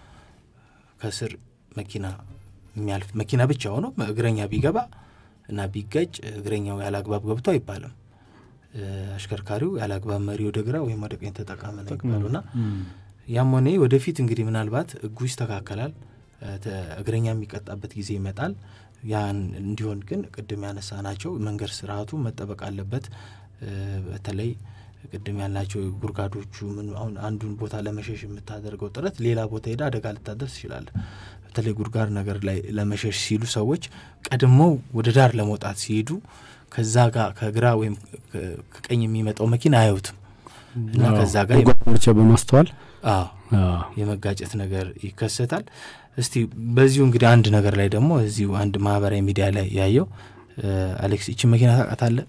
Speaker 3: ከስር መኪና የሚያልፍ መኪና ብቻ ሆኖ እግረኛ ቢገባ እና ቢጋጭ እግረኛው ያለ አግባብ ገብቶ አይባልም። እ፣ አሽከርካሪው ያለ አግባብ መሪ ወደ ግራ ወይም ወደ ቀኝ ተጠቀመ ነው ይባሉና
Speaker 1: እም፣
Speaker 3: ያም ሆነ ይህ ወደፊት እንግዲህ ምናልባት ሕጉ ይስተካከላል፣ እ፣ ተ- እግረኛ የሚቀጣበት ጊዜ ይመጣል። ያን እንዲሆን ግን ቅድም ያነሳ ናቸው መንገድ ስርዓቱ መጠበቅ አለበት። እ፣ በተለይ ቅድም ያልናቸው ጉርጋዶቹ ምን አሁን አንዱን ቦታ ለመሸሽ የምታደርገው ጥረት ሌላ ቦታ ሄዳ አደጋ ልታደርስ ይችላል። በተለይ ጉርጋድ ነገር ላይ ለመሸሽ ሲሉ ሰዎች ቀድመው ወደ ዳር ለመውጣት ሲሄዱ ከዛ ጋር ከግራ ወይም ከ- ከቀኝ የሚመጣው መኪና አያዩትም እና
Speaker 2: አዎ፣
Speaker 3: ከዛ ጋር
Speaker 2: ጓደኞቼ በማስተዋል
Speaker 3: አዎ
Speaker 2: አዎ፣
Speaker 3: የመጋጨት ነገር ይከሰታል። እስቲ በዚሁ እንግዲህ አንድ ነገር ላይ ደግሞ እዚሁ አንድ ማህበራዊ ሚዲያ ላይ ያየው እ፣ አሌክስ ይችን መኪና ታውቃታለህ?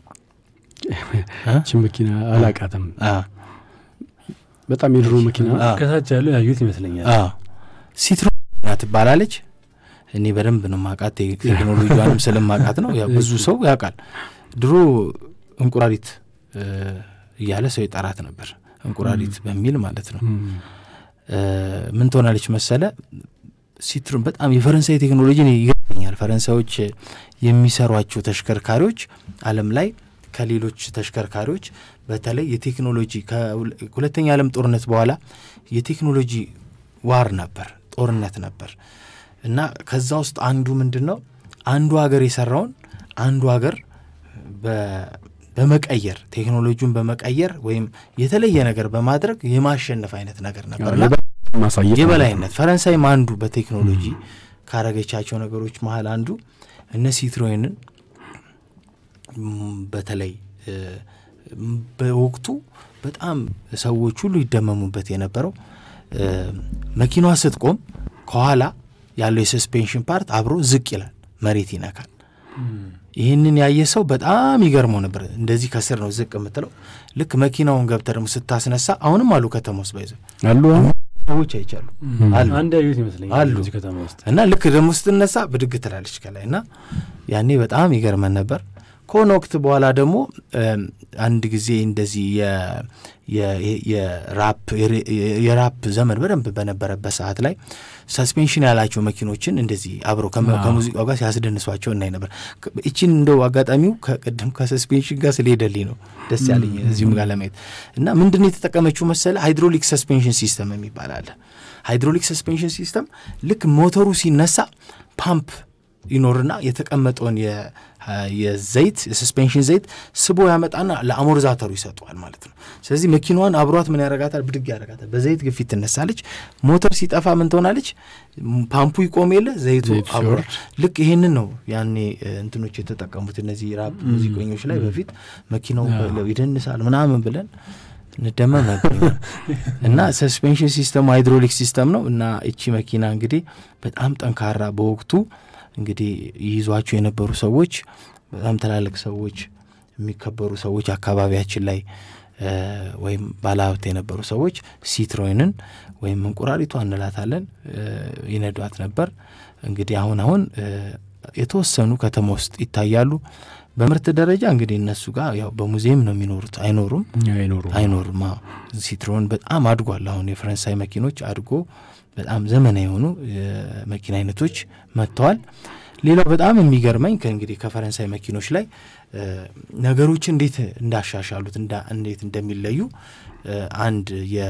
Speaker 3: እ?
Speaker 2: ይህችን መኪና አላቃትም።
Speaker 3: አ፣
Speaker 2: በጣም የድሮ መኪና
Speaker 3: አ፣
Speaker 1: ከታች ያለው ያዩት ይመስለኛል።
Speaker 3: አ። ሲትሮ ትባላለች። እኔ በደንብ ነው ማቃት ቴክኖሎጂዋንም ስለማቃት ነው። ያው ብዙ ሰው ያውቃል። ድሮ እንቁራሪት እ፣ እያለ ሰው ይጠራት ነበር። እንቁራሪት በሚል ማለት ነው።
Speaker 2: እም፣
Speaker 3: እ፣ ምን ትሆናለች መሰለ ሲትሮን በጣም የፈረንሳይ ቴክኖሎጂ እኔ ይገርመኛል። ፈረንሳዮች የሚሰሯቸው ተሽከርካሪዎች ዓለም ላይ ከሌሎች ተሽከርካሪዎች በተለይ የቴክኖሎጂ ከሁለተኛ ዓለም ጦርነት በኋላ የቴክኖሎጂ ዋር ነበር፣ ጦርነት ነበር እና ከዛ ውስጥ አንዱ ምንድን ነው አንዱ ሀገር የሰራውን አንዱ ሀገር በ- በመቀየር ቴክኖሎጂውን በመቀየር ወይም የተለየ ነገር በማድረግ የማሸነፍ አይነት ነገር ነበር እና
Speaker 2: ማሳየት
Speaker 3: የበላይነት ፈረንሳይም አንዱ በቴክኖሎጂ ካረገቻቸው ነገሮች መሀል አንዱ እነ ሲትሮይንን ም፣ በተለይ እ፣ በወቅቱ በጣም ሰዎች ሁሉ ይደመሙበት የነበረው መኪናዋ ስትቆም ከኋላ ያለው የሰስፔንሽን ፓርት አብሮ ዝቅ ይላል፣ መሬት ይነካል። ይህንን ያየ ሰው በጣም ይገርመው ነበር። እንደዚህ ከስር ነው ዝቅ የምትለው። ልክ መኪናውን ገብተህ ደግሞ ስታስነሳ አሁንም አሉ ከተማ ውስጥ ባይዘ
Speaker 2: አሉ
Speaker 3: ሰዎች አይቻሉ አሉ
Speaker 1: አንድ ያዩት ይመስለኛል
Speaker 3: አሉ
Speaker 1: እዚህ ከተማ ውስጥ
Speaker 3: እና ልክ ደግሞ ስትነሳ ብድግ ትላለች ከላይ እና ያኔ በጣም ይገርመን ነበር። ከሆነ ወቅት በኋላ ደግሞ አንድ ጊዜ እንደዚህ የራፕ ዘመን በደንብ በነበረበት ሰዓት ላይ ሰስፔንሽን ያላቸው መኪኖችን እንደዚህ አብረው ከሙዚቃው ጋር ሲያስደንሷቸው እናይ ነበር። እችን እንደው አጋጣሚው ከቅድም ከሰስፔንሽን ጋር ስለሄደልኝ ነው ደስ ያለኝ እዚሁም ጋር ለማየት እና ምንድን ነው የተጠቀመችው መሰለ ሃይድሮሊክ ሰስፔንሽን ሲስተም የሚባል አለ። ሃይድሮሊክ ሰስፔንሽን ሲስተም ልክ ሞተሩ ሲነሳ ፓምፕ ይኖርና የተቀመጠውን የዘይት የሰስፔንሽን ዘይት ስቦ ያመጣና ለአሞርዛተሩ ይሰጠዋል ማለት ነው። ስለዚህ መኪናዋን አብሯት ምን ያረጋታል? ብድግ ያረጋታል። በዘይት ግፊት ትነሳለች። ሞተር ሲጠፋ ምን ትሆናለች? ፓምፑ ይቆም የለ ዘይቱ አብሯ። ልክ ይሄንን ነው ያኔ እንትኖች የተጠቀሙት እነዚህ ራፕ ሙዚቀኞች ላይ በፊት መኪናው ይደንሳል ምናምን ብለን እንደመም ነበር እና ሰስፔንሽን ሲስተሙ ሃይድሮሊክ ሲስተም ነው እና እቺ መኪና እንግዲህ በጣም ጠንካራ በወቅቱ እንግዲህ ይይዟቸው የነበሩ ሰዎች በጣም ትላልቅ ሰዎች የሚከበሩ ሰዎች አካባቢያችን ላይ ወይም ባለሀብት የነበሩ ሰዎች ሲትሮይንን ወይም እንቁራሪቷ እንላታለን ይነዷት ነበር። እንግዲህ አሁን አሁን የተወሰኑ ከተማ ውስጥ ይታያሉ። በምርት ደረጃ እንግዲህ እነሱ ጋር ያው በሙዚየም ነው የሚኖሩት። አይኖሩም
Speaker 2: አይኖሩም
Speaker 3: አይኖሩም። ሲትሮን በጣም አድጓል። አሁን የፈረንሳይ መኪኖች አድጎ በጣም ዘመናዊ የሆኑ የመኪና አይነቶች መጥተዋል። ሌላው በጣም የሚገርመኝ ከእንግዲህ ከፈረንሳይ መኪኖች ላይ ነገሮችን እንዴት እንዳሻሻሉት እንዴት እንደሚለዩ አንድ የ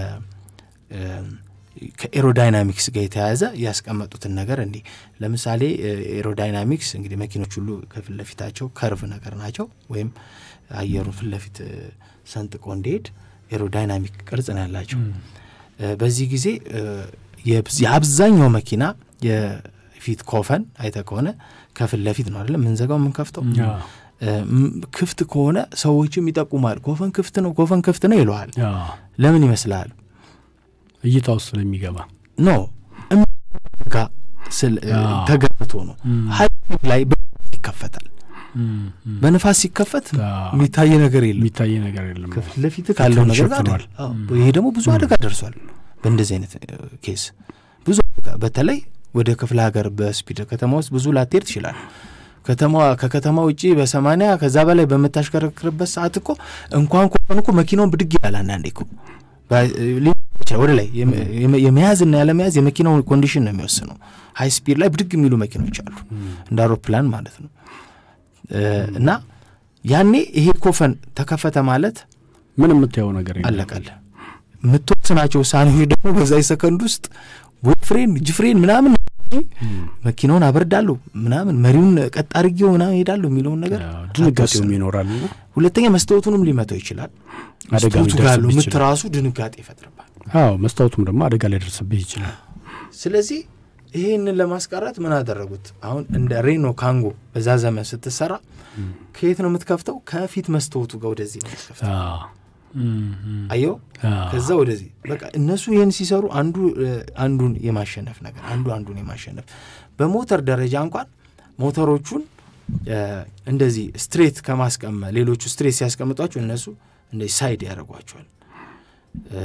Speaker 3: ከኤሮዳይናሚክስ ጋር የተያያዘ ያስቀመጡትን ነገር እንዲህ ለምሳሌ ኤሮዳይናሚክስ እንግዲህ መኪኖች ሁሉ ከፊት ለፊታቸው ከርቭ ነገር ናቸው፣ ወይም አየሩን ፊት ለፊት ሰንጥቆ እንዲሄድ ኤሮዳይናሚክ ቅርጽ ነው ያላቸው። በዚህ ጊዜ የአብዛኛው መኪና የፊት ኮፈን አይተ ከሆነ ከፊት ለፊት ነው አይደለም ምንዘጋው የምንከፍተው ክፍት ከሆነ ሰዎችም ይጠቁማል። ኮፈን ክፍት ነው፣ ኮፈን ክፍት ነው ይለዋል። ለምን ይመስላል?
Speaker 2: እይታ ውስጥ ስለሚገባ
Speaker 3: ኖ ጋ ተገብቶ ነው። ሀይ ላይ ይከፈታል። በንፋስ ሲከፈት የሚታይ ነገር የለም፣
Speaker 2: የሚታይ ነገር የለም።
Speaker 3: ከፊት ለፊት ካለው ነገር ጋር ይሄ ደግሞ ብዙ አደጋ ደርሷል። በእንደዚህ አይነት ኬስ ብዙ አደጋ በተለይ ወደ ክፍለ ሀገር በስፒድ ከተማ ውስጥ ብዙ ላትሄድ ትችላል። ከተማ ከከተማ ውጭ በሰማንያ ከዛ በላይ በምታሽከረክርበት ሰዓት እኮ እንኳን ኮፈን እኮ መኪናውን ብድግ ይላል። አንዳንዴ እኮ ወደ ላይ የመያዝና ያለመያዝ የመኪናውን ኮንዲሽን ነው የሚወስነው። ሀይ ስፒድ ላይ ብድግ የሚሉ መኪኖች አሉ እንደ አውሮፕላን ማለት ነው። እና ያኔ ይሄ ኮፈን ተከፈተ ማለት
Speaker 2: ምን የምታየው ነገር
Speaker 3: አለቀለ። የምትወስናቸው ውሳኔዎች ደግሞ በዛ ሰከንድ ውስጥ ቦፍሬን ጅፍሬን ምናምን መኪናውን አበርዳለሁ ምናምን መሪውን ቀጥ አድርጌው ምናምን ሄዳለሁ የሚለውን ነገር
Speaker 2: ድንጋጤውም ይኖራል።
Speaker 3: ሁለተኛ መስታወቱንም ሊመታው ይችላል።
Speaker 2: አደጋ
Speaker 3: መስታወቱ ጋር ያለው
Speaker 2: ሊደርስብህ
Speaker 3: ምት
Speaker 2: ይችላል።
Speaker 3: ራሱ ድንጋጤ ይፈጥርባል።
Speaker 2: አዎ መስታወቱም ደግሞ አደጋ ሊያደርስብህ ይችላል።
Speaker 3: ስለዚህ ይህንን ለማስቀረት ምን አደረጉት? አሁን እንደ ሬኖ ካንጎ በዛ ዘመን ስትሰራ ከየት ነው የምትከፍተው? ከፊት መስታወቱ ጋር ወደዚህ ነው የምትከፍተው።
Speaker 2: አዎ፣
Speaker 3: አየው
Speaker 2: አዎ።
Speaker 3: ከዛ ወደዚህ በቃ እነሱ ይህን ሲሰሩ አንዱ እ፣ አንዱን የማሸነፍ ነገር አንዱ አንዱን የማሸነፍ በሞተር ደረጃ እንኳን ሞተሮቹን እ፣ እንደዚህ ስትሬት ከማስቀመ ሌሎቹ ስትሬት ሲያስቀምጧቸው እነሱ እንደዚህ ሳይድ ያደርጓቸዋል። እ፣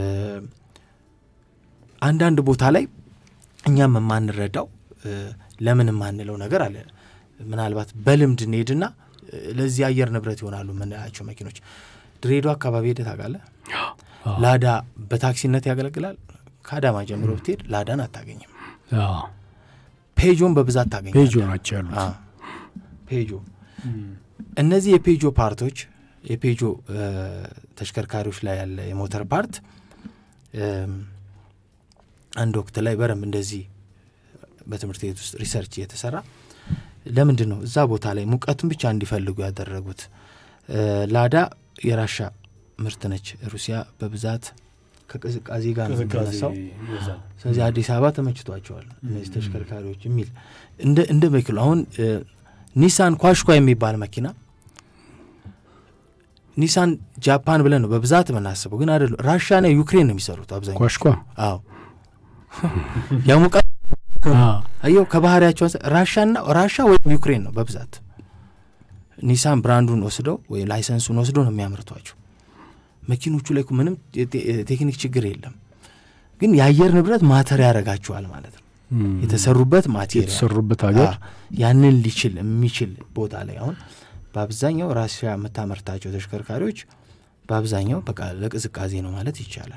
Speaker 3: አንዳንድ ቦታ ላይ እኛም የማንረዳው እ፣ ለምን የማንለው ነገር አለ። ምናልባት በልምድ እንሄድና እ፣ ለዚህ አየር ንብረት ይሆናሉ የምንላቸው መኪኖች ድሬዳዋ አካባቢ ሄደህ ታውቃለህ?
Speaker 2: አዎ፣
Speaker 3: ላዳ በታክሲነት ያገለግላል። ከአዳማ ጀምሮ ብትሄድ ላዳን አታገኝም።
Speaker 2: አዎ።
Speaker 3: ፔጆን በብዛት ታገኛለህ።
Speaker 2: ፔጆ ናቸው ያሉት።
Speaker 3: አዎ፣ ፔጆ እነዚህ የፔጆ ፓርቶች የፔጆ እ፣ ተሽከርካሪዎች ላይ ያለ የሞተር ፓርት እም፣ አንድ ወቅት ላይ በደንብ እንደዚህ በትምህርት ቤት ውስጥ ሪሰርች እየተሰራ ለምንድን ነው እዛ ቦታ ላይ ሙቀቱን ብቻ እንዲፈልጉ ያደረጉት? እ፣ ላዳ የራሻ ምርት ነች። ሩሲያ በብዛት ከቅዝቃዜ ጋር ነው የምትነሳው። ስለዚህ አዲስ አበባ ተመችቷቸዋል እነዚህ ተሽከርካሪዎች የሚል እንደ እንደ መኪና አሁን እ፣ ኒሳን ኳሽኳ የሚባል መኪና ኒሳን ጃፓን ብለን ነው በብዛት የምናስበው፣ ግን አይደለም። ራሻና ዩክሬን ነው የሚሰሩት አብዛኛው።
Speaker 2: ኳሽኳ
Speaker 3: አዎ ያሙቃ አየው ከባህሪያቸው ራሻና ራሻ ወይም ዩክሬን ነው በብዛት ኒሳን ብራንዱን ወስደው ወይም ላይሰንሱን ወስደው ነው የሚያመርቷቸው። መኪኖቹ ላይ ምንም ቴክኒክ ችግር የለም፣ ግን የአየር ንብረት ማተር ያደርጋቸዋል ማለት ነው። የተሰሩበት ማቴሪያል
Speaker 2: የተሰሩበት ሀገር
Speaker 3: ያንን ሊችል የሚችል ቦታ ላይ አሁን በአብዛኛው ራሽያ የምታመርታቸው ተሽከርካሪዎች በአብዛኛው በቃ ለቅዝቃዜ ነው ማለት ይቻላል።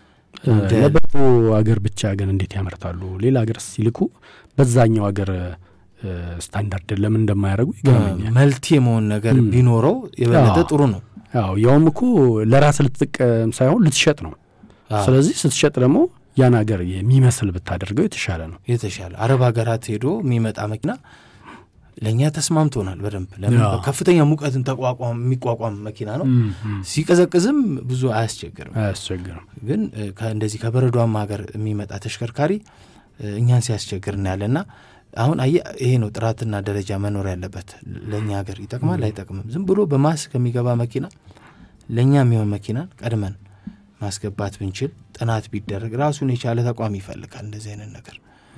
Speaker 2: ለበጎ ሀገር ብቻ ግን እንዴት ያመርታሉ? ሌላ ሀገር ሲልኩ በዛኛው ሀገር ስታንዳርድ ለምን እንደማያደርጉ ይገርመኛል።
Speaker 3: መልቲ የመሆን ነገር ቢኖረው የበለጠ ጥሩ ነው።
Speaker 2: ያው ያውም እኮ ለራስ ልትጠቀም ሳይሆን ልትሸጥ ነው። ስለዚህ ስትሸጥ ደግሞ ያን ሀገር የሚመስል ብታደርገው የተሻለ ነው።
Speaker 3: የተሻለ አረብ ሀገራት ሄዶ የሚመጣ መኪና ለእኛ ተስማምቶናል በደንብ ለምን ከፍተኛ ሙቀትን ተቋቋም የሚቋቋም መኪና ነው። ሲቀዘቅዝም ብዙ አያስቸግርም
Speaker 2: አያስቸግርም።
Speaker 3: ግን እንደዚህ ከበረዷማ ሀገር የሚመጣ ተሽከርካሪ እኛን ሲያስቸግር እናያለና አሁን አየህ ይሄ ነው ጥራትና ደረጃ መኖር ያለበት። ለእኛ ሀገር ይጠቅማል አይጠቅምም? ዝም ብሎ በማስ ከሚገባ መኪና ለእኛ የሚሆን መኪናን ቀድመን ማስገባት ብንችል ጥናት ቢደረግ ራሱን የቻለ ተቋም ይፈልጋል። እንደዚህ አይነት ነገር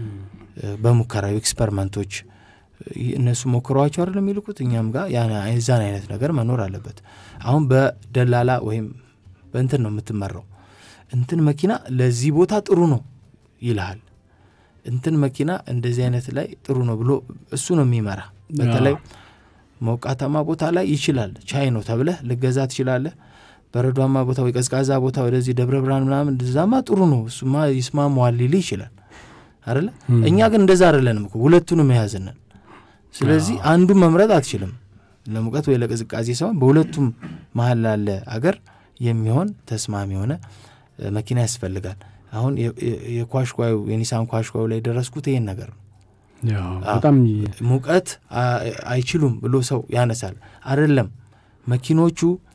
Speaker 3: በሙከራዊ ኤክስፐሪመንቶች እነሱ ሞክረዋቸው አይደለም የሚልኩት እኛም ጋር የዛን አይነት ነገር መኖር አለበት። አሁን በደላላ ወይም በእንትን ነው የምትመራው። እንትን መኪና ለዚህ ቦታ ጥሩ ነው ይልሃል። እንትን መኪና እንደዚህ አይነት ላይ ጥሩ ነው ብሎ እሱ ነው የሚመራ። በተለይ ሞቃታማ ቦታ ላይ ይችላል ቻይ ነው ተብለህ ልገዛ ትችላለህ። በረዷማ ቦታ ወይ ቀዝቃዛ ቦታ ወደዚህ ደብረ ብርሃን ምናምን እዛማ ጥሩ ነው እሱማ ይስማማዋል ሊል ይችላል አይደለ። እኛ ግን እንደዛ አይደለንም እኮ ሁለቱንም የያዝንን ስለዚህ አንዱን መምረጥ አትችልም። ለሙቀት ወይ ለቅዝቃዜ ሳይሆን በሁለቱም መሀል ላለ አገር የሚሆን ተስማሚ የሆነ መኪና ያስፈልጋል። አሁን የኳሽኳዩ የኒሳን ኳሽኳዩ ላይ የደረስኩት ይሄን ነገር ነው።
Speaker 2: በጣም
Speaker 3: ሙቀት አይችሉም ብሎ ሰው ያነሳል። አይደለም መኪኖቹ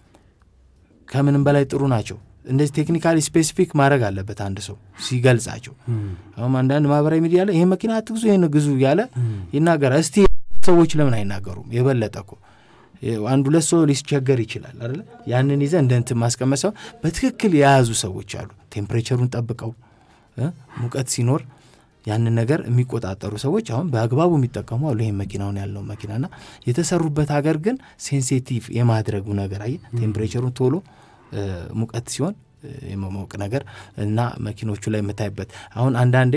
Speaker 3: ከምንም በላይ ጥሩ ናቸው። እንደዚህ ቴክኒካሊ ስፔሲፊክ ማድረግ አለበት አንድ ሰው ሲገልጻቸው። አሁን አንዳንድ ማህበራዊ ሚዲያ ላይ ይህ መኪና አትግዙ፣ ይህን ግዙ እያለ ይናገራል። እስቲ ሰዎች ለምን አይናገሩም? የበለጠ እኮ አንድ ሁለት ሰው ሊስቸገር ይችላል አይደለ? ያንን ይዘ እንደ እንትን ማስቀመጥ ሰው በትክክል የያዙ ሰዎች አሉ። ቴምፕሬቸሩን ጠብቀው ሙቀት ሲኖር ያንን ነገር የሚቆጣጠሩ ሰዎች አሁን በአግባቡ የሚጠቀሙ አሉ። ይህም መኪናውን ያለው መኪናና የተሰሩበት ሀገር ግን ሴንሲቲቭ የማድረጉ ነገር አየ ቴምፕሬቸሩን ቶሎ ሙቀት ሲሆን የመሞቅ ነገር እና መኪኖቹ ላይ የምታይበት አሁን አንዳንዴ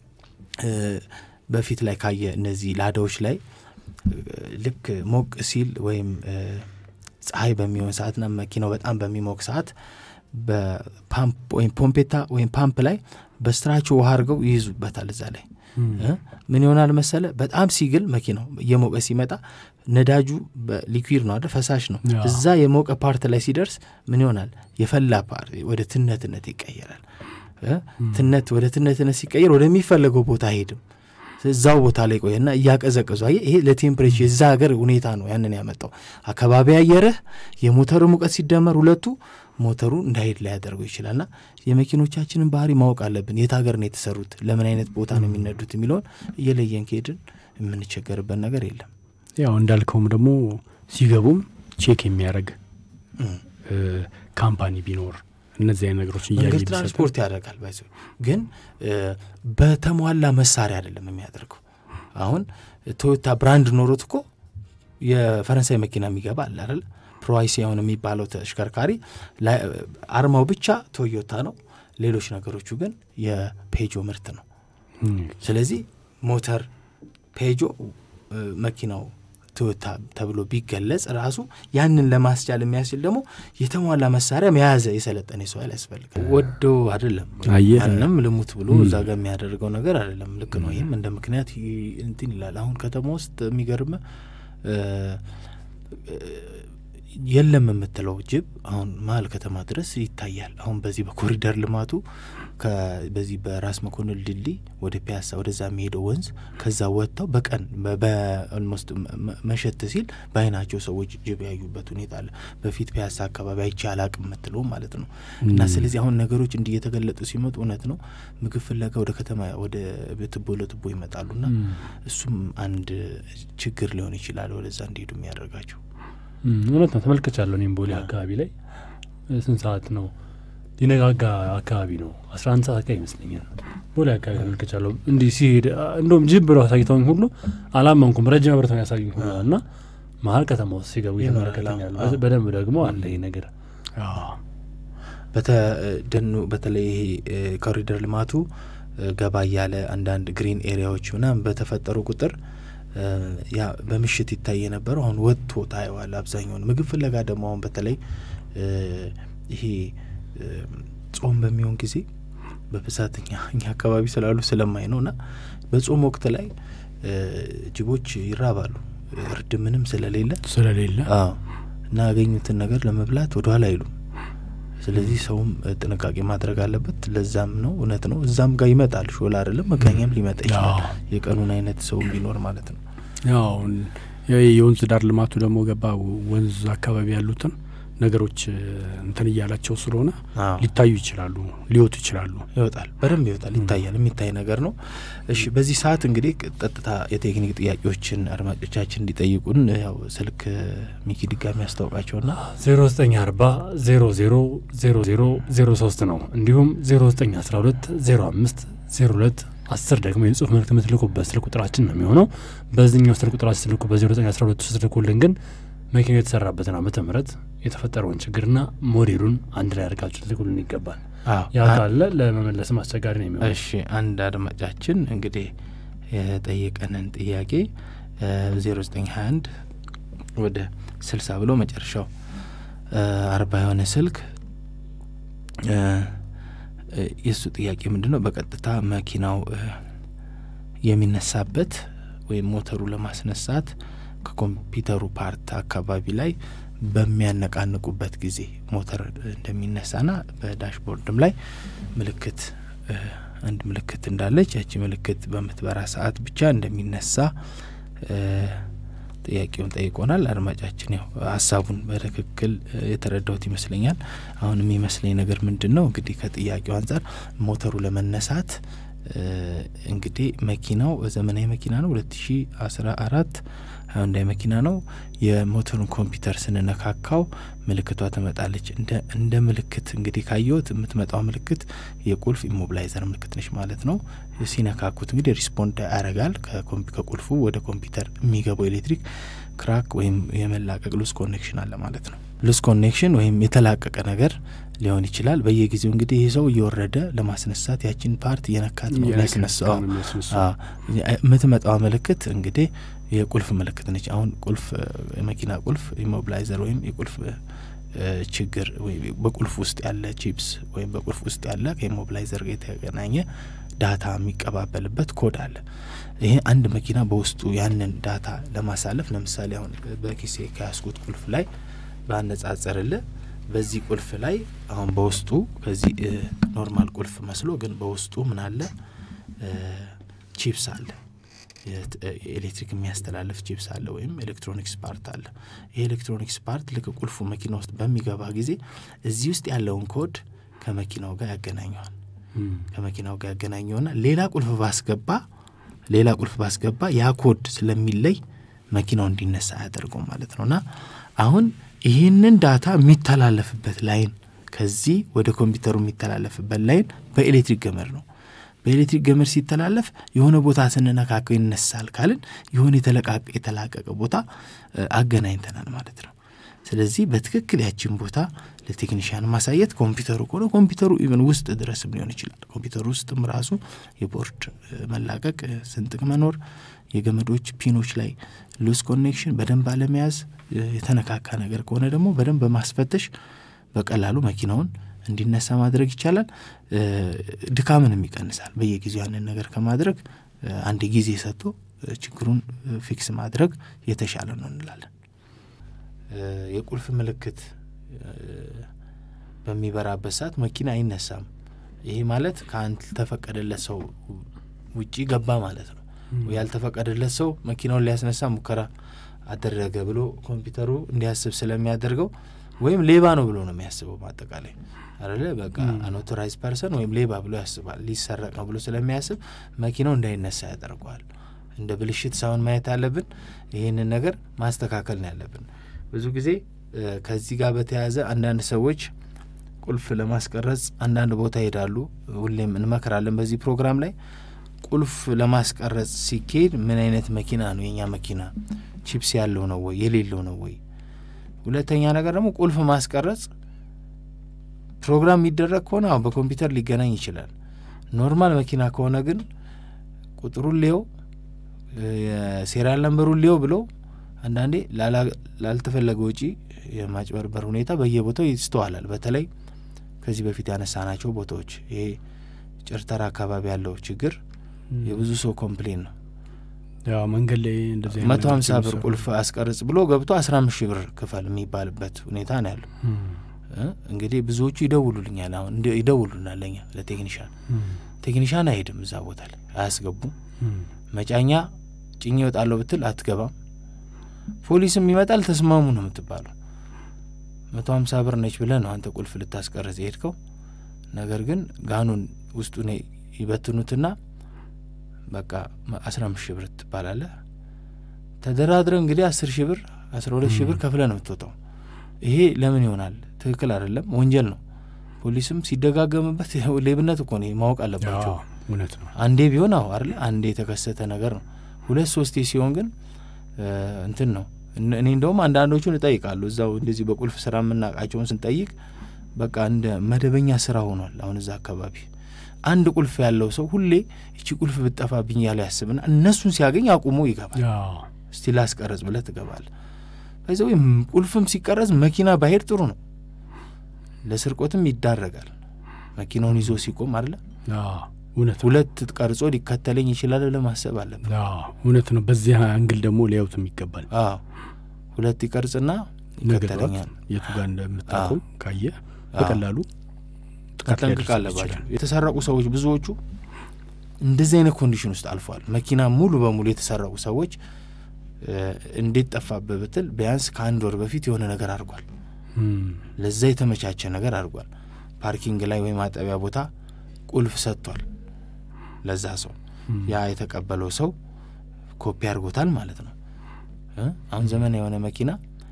Speaker 3: በፊት ላይ ካየ እነዚህ ላዳዎች ላይ ልክ ሞቅ ሲል ወይም ፀሐይ በሚሆን ሰዓትና መኪናው በጣም በሚሞቅ ሰዓት በፓምፕ ወይም ፖምፔታ ወይም ፓምፕ ላይ በስትራቸው ውሃ አድርገው ይይዙበታል። እዛ ላይ ምን ይሆናል መሰለ፣ በጣም ሲግል መኪናው እየሞቀ ሲመጣ ነዳጁ ሊኩዊድ ነው አይደል? ፈሳሽ ነው። እዛ የሞቀ ፓርት ላይ ሲደርስ ምን ይሆናል? የፈላ ፓርት ወደ ትነትነት ይቀየራል። ትነት ወደ ትነትነት ሲቀየር ወደሚፈለገው ቦታ አይሄድም። እዛው ቦታ ላይ ቆየና እያቀዘቀዙ አየህ። ይሄ ለቴምፕሬቸር የዛ ሀገር ሁኔታ ነው ያንን ያመጣው። አካባቢ አየርህ የሞተሩ ሙቀት ሲደመር ሁለቱ ሞተሩ እንዳይሄድ ላይ ያደርገው ይችላልና የመኪኖቻችንን ባህሪ ማወቅ አለብን። የት ሀገር ነው የተሰሩት፣ ለምን አይነት ቦታ ነው የሚነዱት የሚለውን እየለየን ከሄድን የምንቸገርበት ነገር የለም።
Speaker 2: ያው እንዳልከውም ደግሞ ሲገቡም ቼክ የሚያደርግ ካምፓኒ ቢኖር እነዚህ አይነት ነገሮች
Speaker 3: መንገድ ትራንስፖርት ያደርጋል። ባይዘ ግን በተሟላ መሳሪያ አይደለም የሚያደርገው። አሁን ቶዮታ ብራንድ ኖሮት እኮ የፈረንሳይ መኪና የሚገባ አለ አይደል? ፕሮይሲያውን የሚባለው ተሽከርካሪ አርማው ብቻ ቶዮታ ነው። ሌሎች ነገሮቹ ግን የፔጆ ምርት ነው። ስለዚህ ሞተር ፔጆ መኪናው ቶዮታ ተብሎ ቢገለጽ ራሱ ያንን ለማስቻል የሚያስችል ደግሞ የተሟላ መሳሪያ የያዘ የሰለጠነ ሰው ያስፈልጋል። ወዶ አይደለም ማንም ልሙት ብሎ እዛ ጋር የሚያደርገው ነገር አይደለም። ልክ ነው። ይህም እንደ ምክንያት እንትን ይላል። አሁን ከተማ ውስጥ የሚገርም የለም የምትለው ጅብ አሁን መሀል ከተማ ድረስ ይታያል። አሁን በዚህ በኮሪደር ልማቱ በዚህ በራስ መኮንን ድልድይ ወደ ፒያሳ ወደዛ የሚሄደው ወንዝ ከዛ ወጥተው በቀን በኦልሞስት መሸት ሲል በአይናቸው ሰዎች ጅብ ያዩበት ሁኔታ አለ። በፊት ፒያሳ አካባቢ አይቼ አላቅም የምትለው ማለት ነው። እና ስለዚህ አሁን ነገሮች እንዲህ የተገለጡ ሲመጡ እውነት ነው ምግብ ፍለጋ ወደ ከተማ ወደ ትቦ ለትቦ ይመጣሉና እሱም አንድ ችግር ሊሆን ይችላል ወደዛ እንዲሄዱ የሚያደርጋቸው
Speaker 1: እውነት ነው ተመልክቻለሁ እኔም ቦሌ አካባቢ ላይ ስንት ሰዓት ነው ሊነጋጋ አካባቢ ነው አስራ አንድ ሰዓት አካባቢ ይመስለኛል ቦሌ አካባቢ ተመልክቻለሁ እንዲህ ሲሄድ እንደውም ጅብ ብለው አሳይተውኝ ሁሉ አላመንኩም ረጅም አብረተው ያሳዩኝ ሁሉ እና መሀል ከተማ ውስጥ ሲገቡ እየተመለከተኛሉ በደንብ ደግሞ አለ ይህ ነገር
Speaker 3: በተደኑ በተለይ ይሄ ኮሪደር ልማቱ ገባ እያለ አንዳንድ ግሪን ኤሪያዎች ምናምን በተፈጠሩ ቁጥር ያ በምሽት ይታይ የነበረው አሁን ወጥቶ ታየዋል። አብዛኛውን ምግብ ፍለጋ ደግሞ አሁን በተለይ ይሄ ጾም በሚሆን ጊዜ በብዛት እኛ እኛ አካባቢ ስላሉ ስለማይ ነው እና በጾም ወቅት ላይ ጅቦች ይራባሉ። እርድ ምንም ስለሌለ
Speaker 2: ስለሌለ
Speaker 3: እና ያገኙትን ነገር ለመብላት ወደኋላ አይሉም። ስለዚህ ሰውም ጥንቃቄ ማድረግ አለበት። ለዛም ነው እውነት ነው እዛም ጋር ይመጣል ሾላ አይደለም መቃኛም ሊመጣ ይችላል። የቀኑን አይነት ሰው ቢኖር ማለት ነው።
Speaker 2: ያው የወንዝ ዳር ልማቱ ደግሞ ገባ ወንዝ አካባቢ ያሉትን ነገሮች እንትን እያላቸው ስለሆነ ሊታዩ ይችላሉ፣ ሊወጡ ይችላሉ።
Speaker 3: ይወጣል፣ በደንብ ይወጣል፣ ይታያል። የሚታይ ነገር ነው። እሺ፣ በዚህ ሰዓት እንግዲህ ቀጥታ የቴክኒክ ጥያቄዎችን አድማጮቻችን እንዲጠይቁን ያው ስልክ ሚኪ ድጋሚ ያስታውቃቸውና
Speaker 1: ዜሮ ዘጠኝ አርባ ዜሮ ዜሮ ዜሮ ዜሮ ዜሮ ሶስት ነው። እንዲሁም ዜሮ ዘጠኝ አስራ ሁለት ዜሮ አምስት ዜሮ ሁለት አስር ደግሞ የጽሁፍ መልእክት የምትልኩበት ስልክ ቁጥራችን ነው የሚሆነው። በዚህኛው ስልክ ቁጥራችን ስልኩ በዜሮ ዘጠኝ አስራ ሁለት ውስጥ ልኩልን ግን መኪናው የተሰራበትን ዓመተ ምህረት የተፈጠረውን ችግርና ሞዴሉን አንድ ላይ አድርጋችሁ ልትልኩልን ይገባል። ያ ካለ ለመመለስም አስቸጋሪ ነው የሚሆነው።
Speaker 3: እሺ አንድ አድማጫችን እንግዲህ የጠየቀንን ጥያቄ ዜሮ ዘጠኝ ሀያ አንድ ወደ ስልሳ ብሎ መጨረሻው አርባ የሆነ ስልክ የእሱ ጥያቄ ምንድን ነው? በቀጥታ መኪናው የሚነሳበት ወይም ሞተሩ ለማስነሳት ከኮምፒውተሩ ፓርት አካባቢ ላይ በሚያነቃንቁበት ጊዜ ሞተር እንደሚነሳና በዳሽቦርድም ላይ ምልክት አንድ ምልክት እንዳለች ያቺ ምልክት በምትበራ ሰዓት ብቻ እንደሚነሳ ጥያቄውን ጠይቆናል። አድማጫችን ያው ሀሳቡን በትክክል የተረዳሁት ይመስለኛል። አሁን የሚመስለኝ ነገር ምንድን ነው እንግዲህ ከጥያቄው አንጻር ሞተሩ ለመነሳት እንግዲህ መኪናው ዘመናዊ መኪና ነው። ሁለት ሺ አስራ አራት ሃዩንዳይ መኪና ነው። የሞተሩን ኮምፒውተር ስንነካካው ምልክቷ ትመጣለች። እንደ ምልክት እንግዲህ ካየሁት የምትመጣው ምልክት የቁልፍ ኢሞብላይዘር ምልክት ነች ማለት ነው። ሲነካኩት እንግዲህ ሪስፖንድ ያደርጋል። ከቁልፉ ወደ ኮምፒውተር የሚገባው ኤሌክትሪክ ክራክ ወይም የመላቀቅ ሉስ ኮኔክሽን አለ ማለት ነው። ሉስ ኮኔክሽን ወይም የተላቀቀ ነገር ሊሆን ይችላል። በየጊዜው እንግዲህ ይህ ሰው እየወረደ ለማስነሳት ያችን ፓርት እየነካት ነው የሚያስነሳው። የምትመጣዋ ምልክት እንግዲህ የቁልፍ ምልክት ነች። አሁን ቁልፍ የመኪና ቁልፍ ኢሞብላይዘር ወይም የቁልፍ ችግር በቁልፍ ውስጥ ያለ ቺፕስ ወይም በቁልፍ ውስጥ ያለ ከኢሞብላይዘር ጋር የተገናኘ ዳታ የሚቀባበልበት ኮድ አለ። ይሄ አንድ መኪና በውስጡ ያንን ዳታ ለማሳለፍ ለምሳሌ አሁን በኪሴ ከያስኩት ቁልፍ ላይ ባነጻጸርልህ በዚህ ቁልፍ ላይ አሁን በውስጡ ከዚህ ኖርማል ቁልፍ መስሎ ግን በውስጡ ምን አለ? ቺፕስ አለ ኤሌክትሪክ የሚያስተላልፍ ቺፕስ አለ ወይም ኤሌክትሮኒክስ ፓርት አለ። ይህ ኤሌክትሮኒክስ ፓርት ልክ ቁልፉ መኪና ውስጥ በሚገባ ጊዜ እዚህ ውስጥ ያለውን ኮድ ከመኪናው ጋር ያገናኘዋል። ከመኪናው ጋር ያገናኘውና ሌላ ቁልፍ ባስገባ ሌላ ቁልፍ ባስገባ ያ ኮድ ስለሚለይ መኪናው እንዲነሳ አያደርገው ማለት ነው። እና አሁን ይህንን ዳታ የሚተላለፍበት ላይን ከዚህ ወደ ኮምፒውተሩ የሚተላለፍበት ላይን በኤሌክትሪክ ገመድ ነው። በኤሌክትሪክ ገመድ ሲተላለፍ የሆነ ቦታ ስንነካከው ይነሳል ካልን የሆነ የተላቀቀ ቦታ አገናኝተናል ማለት ነው። ስለዚህ በትክክል ያችን ቦታ ለቴክኒሽያን ማሳየት ኮምፒውተሩ ከሆነ ኮምፒውተሩ ኢቨን ውስጥ ድረስም ሊሆን ይችላል። ኮምፒውተሩ ውስጥም ራሱ የቦርድ መላቀቅ፣ ስንጥቅ መኖር፣ የገመዶች ፒኖች ላይ ሉስ ኮኔክሽን በደንብ አለመያዝ፣ የተነካካ ነገር ከሆነ ደግሞ በደንብ በማስፈተሽ በቀላሉ መኪናውን እንዲነሳ ማድረግ ይቻላል። ድካምንም ይቀንሳል። በየጊዜው ያንን ነገር ከማድረግ አንድ ጊዜ ሰጥቶ ችግሩን ፊክስ ማድረግ የተሻለ ነው እንላለን። የቁልፍ ምልክት በሚበራበት ሰዓት መኪና አይነሳም። ይሄ ማለት ካልተፈቀደለት ሰው ውጪ ገባ ማለት ነው። ያልተፈቀደለት ሰው መኪናውን ሊያስነሳ ሙከራ አደረገ ብሎ ኮምፒውተሩ እንዲያስብ ስለሚያደርገው ወይም ሌባ ነው ብሎ ነው የሚያስበው። በአጠቃላይ አለ በቃ አንኦቶራይዝ ፐርሰን ወይም ሌባ ብሎ ያስባል። ሊሰረቅ ነው ብሎ ስለሚያስብ መኪናው እንዳይነሳ ያደርገዋል። እንደ ብልሽት ሳይሆን ማየት ያለብን ይህንን ነገር ማስተካከል ነው ያለብን። ብዙ ጊዜ ከዚህ ጋር በተያያዘ አንዳንድ ሰዎች ቁልፍ ለማስቀረጽ አንዳንድ ቦታ ይሄዳሉ። ሁሌም እንመክራለን በዚህ ፕሮግራም ላይ ቁልፍ ለማስቀረጽ ሲካሄድ ምን አይነት መኪና ነው የኛ መኪና ቺፕስ ያለው ነው ወይ የሌለው ነው ወይ? ሁለተኛ ነገር ደግሞ ቁልፍ ማስቀረጽ ፕሮግራም የሚደረግ ከሆነ አሁን በኮምፒውተር ሊገናኝ ይችላል። ኖርማል መኪና ከሆነ ግን ቁጥሩን ሊየው የሴሪያል ነንበሩን ሊየው ብለው አንዳንዴ ላልተፈለገ ውጪ የማጭበርበር ሁኔታ በየቦታው ይስተዋላል። በተለይ ከዚህ በፊት ያነሳናቸው ቦታዎች ይሄ ጭርተራ አካባቢ ያለው ችግር የብዙ ሰው ኮምፕሌን ነው።
Speaker 2: ያው መንገድ ላይ እንደዚህ
Speaker 3: መቶ ሀምሳ ብር ቁልፍ አስቀርጽ ብሎ ገብቶ አስራ አምስት ሺህ ብር ክፈል የሚባልበት ሁኔታ ነው ያለው። እንግዲህ ብዙዎቹ ይደውሉልኛል። አሁን ይደውሉናል ለኛ ለቴክኒሻን ቴክኒሻን አይሄድም እዛ ቦታ ላይ አያስገቡም። መጫኛ ጭኜ እወጣለሁ ብትል አትገባም። ፖሊስም ይመጣል ተስማሙ ነው የምትባለው። መቶ ሀምሳ ብር ነች ብለህ ነው አንተ ቁልፍ ልታስቀርጽ የሄድከው። ነገር ግን ጋኑን ውስጡን ይበትኑትና በቃ አስራ አምስት ሺህ ብር ትባላለህ። ተደራድረ እንግዲህ አስር ሺህ ብር አስራ ሁለት ሺህ ብር ከፍለ ነው የምትወጣው። ይሄ ለምን ይሆናል? ትክክል አይደለም፣ ወንጀል ነው። ፖሊስም ሲደጋገምበት ሌብነት እኮ ነው ማወቅ አለባቸው።
Speaker 2: እውነት ነው።
Speaker 3: አንዴ ቢሆን አዎ አይደለ፣ አንዴ የተከሰተ ነገር ነው። ሁለት ሶስቴ ሲሆን ግን እንትን ነው። እኔ እንደውም አንዳንዶቹን እጠይቃለሁ እዛው እንደዚህ በቁልፍ ስራ የምናውቃቸውን ስንጠይቅ በቃ እንደ መደበኛ ስራ ሆኗል። አሁን እዛ አካባቢ አንድ ቁልፍ ያለው ሰው ሁሌ እቺ ቁልፍ ብጠፋብኝ ያለ ያስብና እነሱን ሲያገኝ አቁሞ ይገባል። እስቲ ላስቀረጽ ብለህ ትገባል። በዚ ወይም ቁልፍም ሲቀረጽ መኪና ባሄድ ጥሩ ነው። ለስርቆትም ይዳረጋል። መኪናውን ይዞ ሲቆም አለ
Speaker 2: እውነት
Speaker 3: ሁለት ቀርጾ ሊከተለኝ ይችላል ብለህ ማሰብ አለብን።
Speaker 2: እውነት ነው። በዚህ አንግል ደግሞ ሊያዩትም ይገባል።
Speaker 3: ሁለት ይቀርጽና ይከተለኛል።
Speaker 2: የቱ ጋር እንደምታቆም ካየ በቀላሉ
Speaker 3: መጠንቀቅ አለባቸው። የተሰረቁ ሰዎች ብዙዎቹ እንደዚህ አይነት ኮንዲሽን ውስጥ አልፈዋል። መኪና ሙሉ በሙሉ የተሰረቁ ሰዎች እንዴት ጠፋብህ ብትል ቢያንስ ከአንድ ወር በፊት የሆነ ነገር አድርጓል። ለዛ የተመቻቸ ነገር አድርጓል። ፓርኪንግ ላይ ወይም ማጠቢያ ቦታ ቁልፍ ሰጥቷል ለዛ ሰው። ያ የተቀበለው ሰው ኮፒ አድርጎታል ማለት ነው። አሁን ዘመን የሆነ መኪና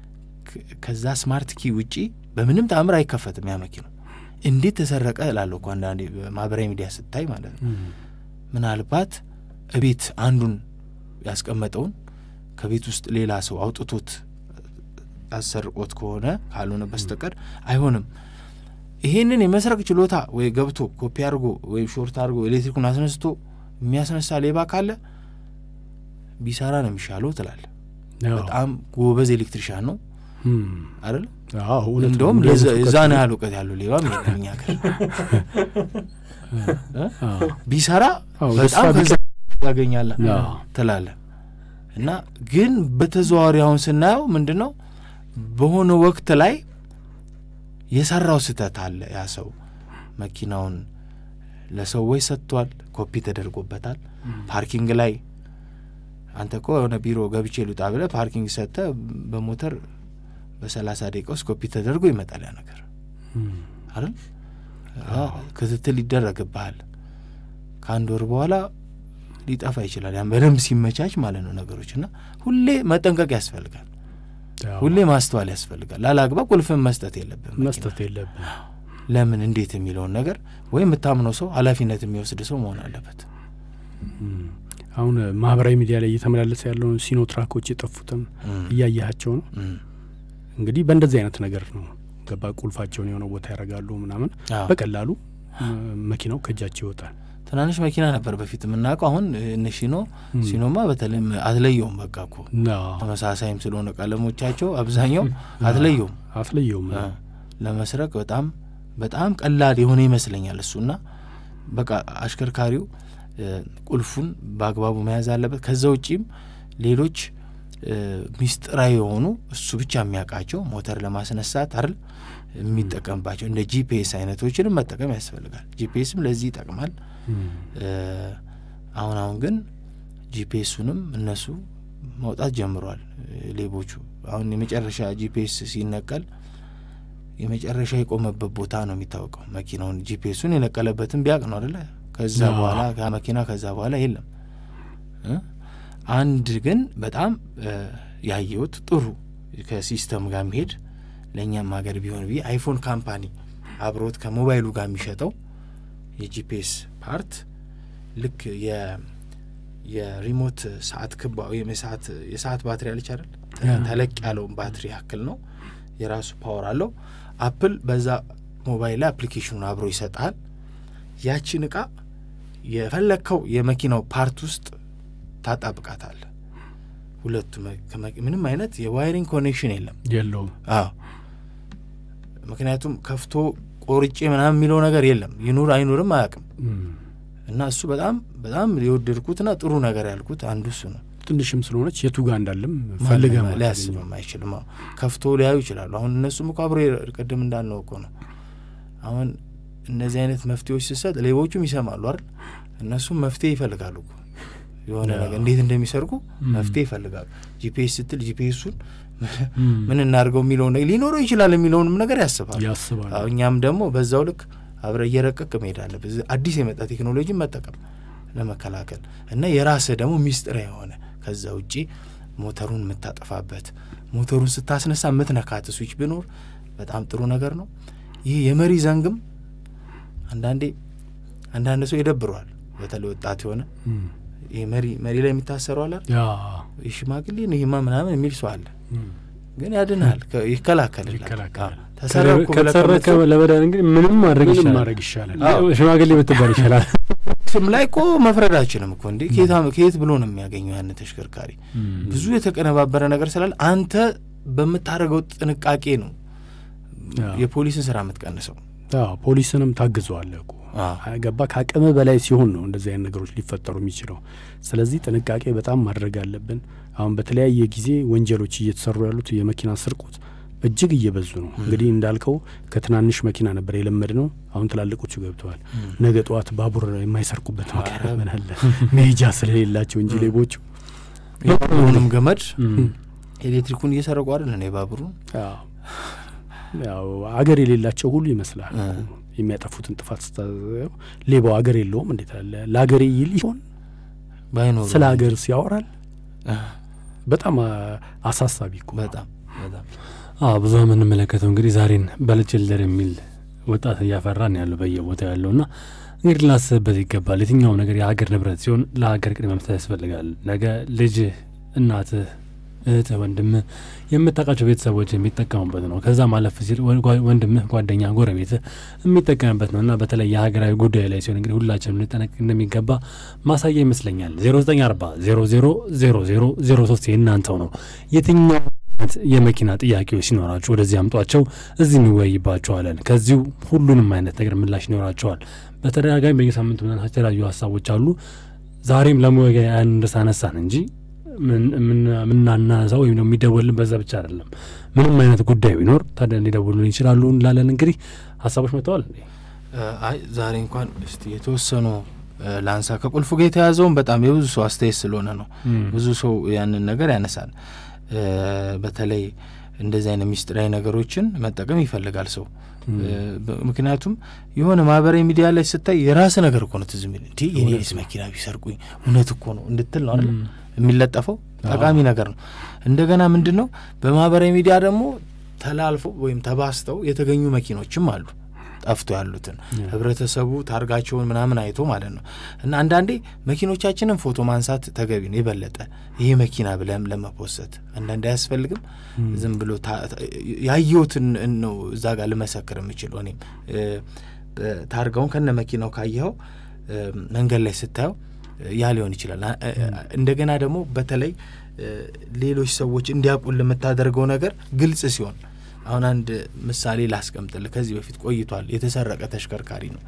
Speaker 3: ከዛ ስማርት ኪ ውጪ በምንም ተአምር አይከፈትም ያ መኪና። እንዴት ተሰረቀ እላለሁ እኮ አንዳንዴ ማህበራዊ ሚዲያ ስታይ ማለት ነው። ምናልባት እቤት አንዱን ያስቀመጠውን ከቤት ውስጥ ሌላ ሰው አውጥቶት አሰርቆት ከሆነ ካልሆነ በስተቀር አይሆንም። ይሄንን የመስረቅ ችሎታ ወይ ገብቶ ኮፒ አድርጎ ወይም ሾርት አድርጎ ኤሌክትሪኩን አስነስቶ የሚያስነሳ ሌባ ካለ ቢሰራ ነው የሚሻለው ትላለ። በጣም ጎበዝ ኤሌክትሪሻን ነው አይደል? እንደውም እዛን ያህል እውቀት ያለው ሌባም የለም እኛ ሀገር። ቢሰራ በጣም ያገኛለ ትላለ እና ግን በተዘዋዋሪ አሁን ስናየው ምንድን ነው በሆነ ወቅት ላይ የሰራው ስህተት አለ። ያ ሰው መኪናውን ለሰዎች ሰጥቷል፣ ኮፒ ተደርጎበታል። ፓርኪንግ ላይ አንተ እኮ የሆነ ቢሮ ገብቼ ልውጣ ብለህ ፓርኪንግ ሰጥተህ በሞተር በሰላሳ ደቂቃ ውስጥ ኮፒ ተደርጎ ይመጣል ያ ነገር አይደል? ክትትል ይደረግብሃል። ከአንድ ወር በኋላ ሊጠፋ ይችላል። ያን በደንብ ሲመቻች ማለት ነው ነገሮች እና ሁሌ መጠንቀቅ ያስፈልጋል። ሁሌ ማስተዋል ያስፈልጋል። ላላግባብ ቁልፍን መስጠት የለብን
Speaker 2: መስጠት የለብን።
Speaker 3: ለምን እንዴት የሚለውን ነገር ወይም የምታምነው ሰው ኃላፊነት የሚወስድ ሰው መሆን አለበት።
Speaker 2: አሁን ማህበራዊ ሚዲያ ላይ እየተመላለሰ ያለውን ሲኖ ትራኮች የጠፉትም እያያቸው ነው። እንግዲህ በእንደዚህ አይነት ነገር ነው ገባ ቁልፋቸውን የሆነ ቦታ ያደርጋሉ ምናምን፣ በቀላሉ መኪናው ከእጃቸው ይወጣል።
Speaker 3: ትናንሽ መኪና ነበር በፊት የምናውቀው። አሁን እነ ሲኖ ሲኖማ በተለይም አትለየውም። በቃ እኮ ተመሳሳይም ስለሆነ ቀለሞቻቸው አብዛኛው አትለየውም
Speaker 2: አትለየውም።
Speaker 3: ለመስረቅ በጣም በጣም ቀላል የሆነ ይመስለኛል እሱና በቃ አሽከርካሪው ቁልፉን በአግባቡ መያዝ አለበት። ከዛ ውጪም ሌሎች ሚስጥራዊ የሆኑ እሱ ብቻ የሚያውቃቸው ሞተር ለማስነሳት አይደል የሚጠቀምባቸው እንደ ጂፒኤስ አይነቶችንም መጠቀም ያስፈልጋል። ጂፒኤስም ለዚህ ይጠቅማል። አሁን አሁን ግን ጂፒኤሱንም እነሱ መውጣት ጀምረዋል ሌቦቹ። አሁን የመጨረሻ ጂፒኤስ ሲነቀል የመጨረሻ የቆመበት ቦታ ነው የሚታወቀው። መኪናውን ጂፒኤሱን የነቀለበትን ቢያቅ ነው አደለ? ከዛ በኋላ መኪና ከዛ በኋላ የለም። አንድ ግን በጣም ያየሁት ጥሩ ከሲስተም ጋር የሚሄድ ለእኛም ሀገር ቢሆን ብዬ አይፎን ካምፓኒ አብሮት ከሞባይሉ ጋር የሚሸጠው የጂፒኤስ ፓርት ልክ የሪሞት ሰዓት ክባ ወይም የሰዓት የሰዓት ባትሪ አለች አይደል ተለቅ ያለውን ባትሪ ያክል ነው የራሱ ፓወር አለው አፕል በዛ ሞባይል ላይ አፕሊኬሽኑን አብሮ ይሰጣል ያችን እቃ የፈለግከው የመኪናው ፓርት ውስጥ ታጣብቃታል ሁለቱ ምንም አይነት የዋይሪንግ ኮኔክሽን የለም
Speaker 2: የለውም
Speaker 3: አዎ ምክንያቱም ከፍቶ ቆርጬ ምናምን የሚለው ነገር የለም ይኑር አይኑርም አያውቅም እና እሱ በጣም በጣም የወደድኩትና ጥሩ ነገር ያልኩት አንዱ እሱ ነው
Speaker 2: ትንሽም ስለሆነች የቱ ጋር እንዳለም ፈልገ
Speaker 3: ሊያስብም አይችልም ከፍቶ ሊያዩ ይችላሉ አሁን እነሱም እኮ አብሮ ቅድም እንዳልነው እኮ ነው አሁን እነዚህ አይነት መፍትሄዎች ስሰጥ ሌቦቹም ይሰማሉ አይደል እነሱም መፍትሄ ይፈልጋሉ እኮ የሆነ ነገር እንዴት እንደሚሰርቁ መፍትሄ ይፈልጋሉ ጂፒኤስ ስትል ጂፒኤሱን ምን እናድርገው የሚለውን ሊኖረው ይችላል የሚለውንም ነገር ያስባሉ
Speaker 2: ያስባሉ
Speaker 3: እኛም ደግሞ በዛው ልክ አብረ እየረቀቅ መሄድ አለብህ አዲስ የመጣ ቴክኖሎጂን መጠቀም ለመከላከል እና የራስህ ደግሞ ሚስጥር የሆነ ከዛ ውጪ ሞተሩን የምታጠፋበት ሞተሩን ስታስነሳ የምትነካት ስዊች ቢኖር በጣም ጥሩ ነገር ነው ይህ የመሪ ዘንግም አንዳንዴ አንዳንድ ሰው ይደብረዋል በተለይ ወጣት የሆነ ይህ መሪ መሪ ላይ የሚታሰረው አለ ሽማግሌ ነው ይህማ ምናምን የሚል ሰው አለ ግን ያድናል ይከላከልላል
Speaker 1: ከተሰረከ ለመዳን እንግዲህ ምንም ማድረግ
Speaker 2: ምንም
Speaker 1: ይሻላል
Speaker 2: ማድረግ ይሻላል
Speaker 1: ሽማግሌ ብትባል ይሻላል
Speaker 3: ስም ላይ እኮ መፍረድ አይችልም እኮ እንዴ ከየት ብሎ ነው የሚያገኘው ያን ተሽከርካሪ ብዙ የተቀነባበረ ነገር ስላለ አንተ በምታደርገው ጥንቃቄ ነው የፖሊስን ስራ የምትቀንሰው
Speaker 2: ፖሊስንም ታግዘዋለህ እኮ ገባ ከአቅም በላይ ሲሆን ነው እንደዚህ አይነት ነገሮች ሊፈጠሩ የሚችለው ስለዚህ ጥንቃቄ በጣም ማድረግ አለብን አሁን በተለያየ ጊዜ ወንጀሎች እየተሰሩ ያሉት የመኪና ስርቆት እጅግ እየበዙ ነው እንግዲህ እንዳልከው ከትናንሽ መኪና ነበር የለመድ ነው አሁን ትላልቆቹ ገብተዋል ነገ ጠዋት ባቡር የማይሰርቁበት ምክንያት ምን አለ መሄጃ ስለሌላቸው እንጂ ሌቦቹ
Speaker 3: ሁሉንም ገመድ ኤሌክትሪኩን እየሰረቁ አይደል የባቡሩን
Speaker 2: ያው አገር የሌላቸው ሁሉ ይመስላል የሚያጠፉትን ጥፋት ስታየው ሌባው አገር የለውም እንዴት አለ ለአገሬ ይል ይሆን
Speaker 3: ባይኖሩ
Speaker 2: ስለ ሀገር ሲያወራል በጣም አሳሳቢ እኮ
Speaker 3: በጣም በጣም
Speaker 1: ብዙ የምንመለከተው እንግዲህ ዛሬን በልጭልደር የሚል ወጣት እያፈራን ያለው በየቦታ ያለው ና እንግዲህ ልናስብበት ይገባል የትኛውም ነገር የሀገር ንብረት ሲሆን ለሀገር ቅድሚያ መስጠት ያስፈልጋል ነገ ልጅህ እናትህ እህትህ ወንድምህ የምታውቃቸው ቤተሰቦች የሚጠቀሙበት ነው ከዛ ማለፍ ሲል ወንድምህ ጓደኛ ጎረቤትህ የሚጠቀምበት ነው እና በተለይ የሀገራዊ ጉዳይ ላይ ሲሆን እንግዲህ ሁላችንም ልንጠነቅ እንደሚገባ ማሳያ ይመስለኛል ዜሮ ዘጠኝ አርባ ዜሮ ዜሮ ዜሮ ዜሮ ዜሮ ሶስት የእናንተው ነው የትኛው የመኪና ጥያቄዎች ሲኖራችሁ ወደዚህ አምጧቸው እዚህ እንወያይባቸዋለን ከዚሁ ሁሉንም አይነት ነገር ምላሽ ይኖራቸዋል በተደጋጋሚ በየሳምንቱ ምናናቸው የተለያዩ ሀሳቦች አሉ ዛሬም ለመወያ ያን እንደሳነሳን እንጂ የምናናዛው ወይም ደግሞ የሚደወልን በዛ ብቻ አይደለም ምንም አይነት ጉዳይ ቢኖር ታዲያ እንዲደውሉን ይችላሉ እንላለን እንግዲህ ሀሳቦች መጥተዋል
Speaker 3: አይ ዛሬ እንኳን እስቲ የተወሰኑ ላንሳ ከቁልፉ ጋር የተያዘውን በጣም የብዙ ሰው አስተያየት ስለሆነ ነው ብዙ ሰው ያንን ነገር ያነሳል በተለይ እንደዚህ አይነት ሚስጥራዊ ነገሮችን መጠቀም ይፈልጋል ሰው ምክንያቱም የሆነ ማህበራዊ ሚዲያ ላይ ስታይ የራስ ነገር እኮ ነው ትዝ የሚል እንዲ የኔስ መኪና ቢሰርቁኝ እውነት እኮ ነው እንድትል ነው አይደል የሚለጠፈው ጠቃሚ ነገር ነው እንደገና ምንድን ነው በማህበራዊ ሚዲያ ደግሞ ተላልፎ ወይም ተባስተው የተገኙ መኪኖችም አሉ ጠፍቶ ያሉትን ህብረተሰቡ ታርጋቸውን ምናምን አይቶ ማለት ነው እና አንዳንዴ መኪኖቻችንን ፎቶ ማንሳት ተገቢ ነው የበለጠ ይሄ መኪና ብለም ለመፖሰት አንዳንዴ አያስፈልግም ዝም ብሎ ያየሁትን ነው እዛ ጋር ልመሰክር የምችለው እኔም ታርጋውን ከነ መኪናው ካየኸው መንገድ ላይ ስታየው ያ ሊሆን ይችላል እንደገና ደግሞ በተለይ ሌሎች ሰዎች እንዲያውቁን ለምታደርገው ነገር ግልጽ ሲሆን አሁን አንድ ምሳሌ ላስቀምጥል ከዚህ በፊት ቆይቷል የተሰረቀ ተሽከርካሪ ነው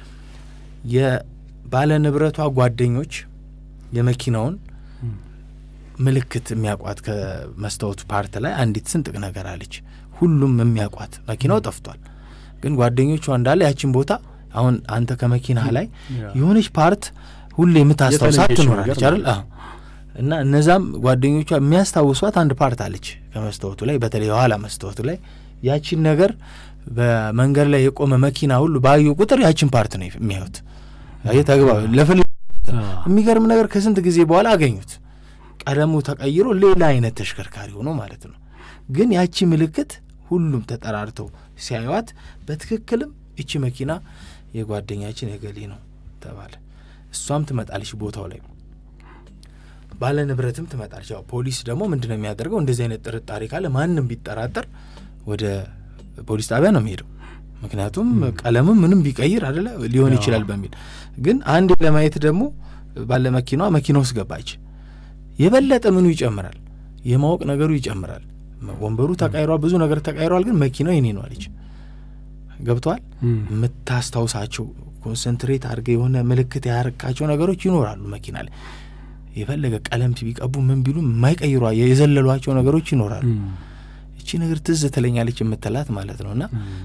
Speaker 3: የባለ ንብረቷ ጓደኞች የመኪናውን ምልክት የሚያውቋት ከመስታወቱ ፓርት ላይ አንዲት ስንጥቅ ነገር አለች ሁሉም የሚያውቋት መኪናው ጠፍቷል ግን ጓደኞቿ እንዳለ ያችን ቦታ አሁን አንተ ከመኪና ላይ የሆነች ፓርት ሁሌ የምታስታውሳት ትኖራለች አይደል እና እነዛም ጓደኞቿ የሚያስታውሷት አንድ ፓርት አለች ከመስታወቱ ላይ በተለይ የኋላ መስታወቱ ላይ ያቺን ነገር በመንገድ ላይ የቆመ መኪና ሁሉ ባዩ ቁጥር ያችን ፓርት ነው የሚያዩት ተግባ ለፍል የሚገርም ነገር ከስንት ጊዜ በኋላ አገኙት ቀለሙ ተቀይሮ ሌላ አይነት ተሽከርካሪ ሆኖ ማለት ነው ግን ያቺ ምልክት ሁሉም ተጠራርተው ሲያዩዋት በትክክልም እቺ መኪና የጓደኛችን የገሌ ነው ተባለ። እሷም ትመጣለች ቦታው ላይ ባለ ንብረትም ትመጣለች። ያው ፖሊስ ደግሞ ምንድን ነው የሚያደርገው? እንደዚህ አይነት ጥርጣሬ ካለ ማንም ቢጠራጠር ወደ ፖሊስ ጣቢያ ነው የሚሄደው። ምክንያቱም ቀለምም ምንም ቢቀይር አደለ ሊሆን ይችላል በሚል ግን አንድ ለማየት ደግሞ ባለ መኪናዋ መኪና ውስጥ ገባች። የበለጠ ምኑ ይጨምራል፣ የማወቅ ነገሩ ይጨምራል። ወንበሩ ተቃይሯል፣ ብዙ ነገር ተቃይሯል። ግን መኪናው የኔ ነው አለች። ገብተዋል። የምታስታውሳቸው ኮንሰንትሬት አድርገ የሆነ ምልክት ያረካቸው ነገሮች ይኖራሉ መኪና ላይ የፈለገ ቀለም ቢቀቡ ምን ቢሉ የማይቀይሯ የዘለሏቸው ነገሮች ይኖራሉ። እቺ ነገር ትዝ ትለኛለች የምትላት ማለት ነው። እና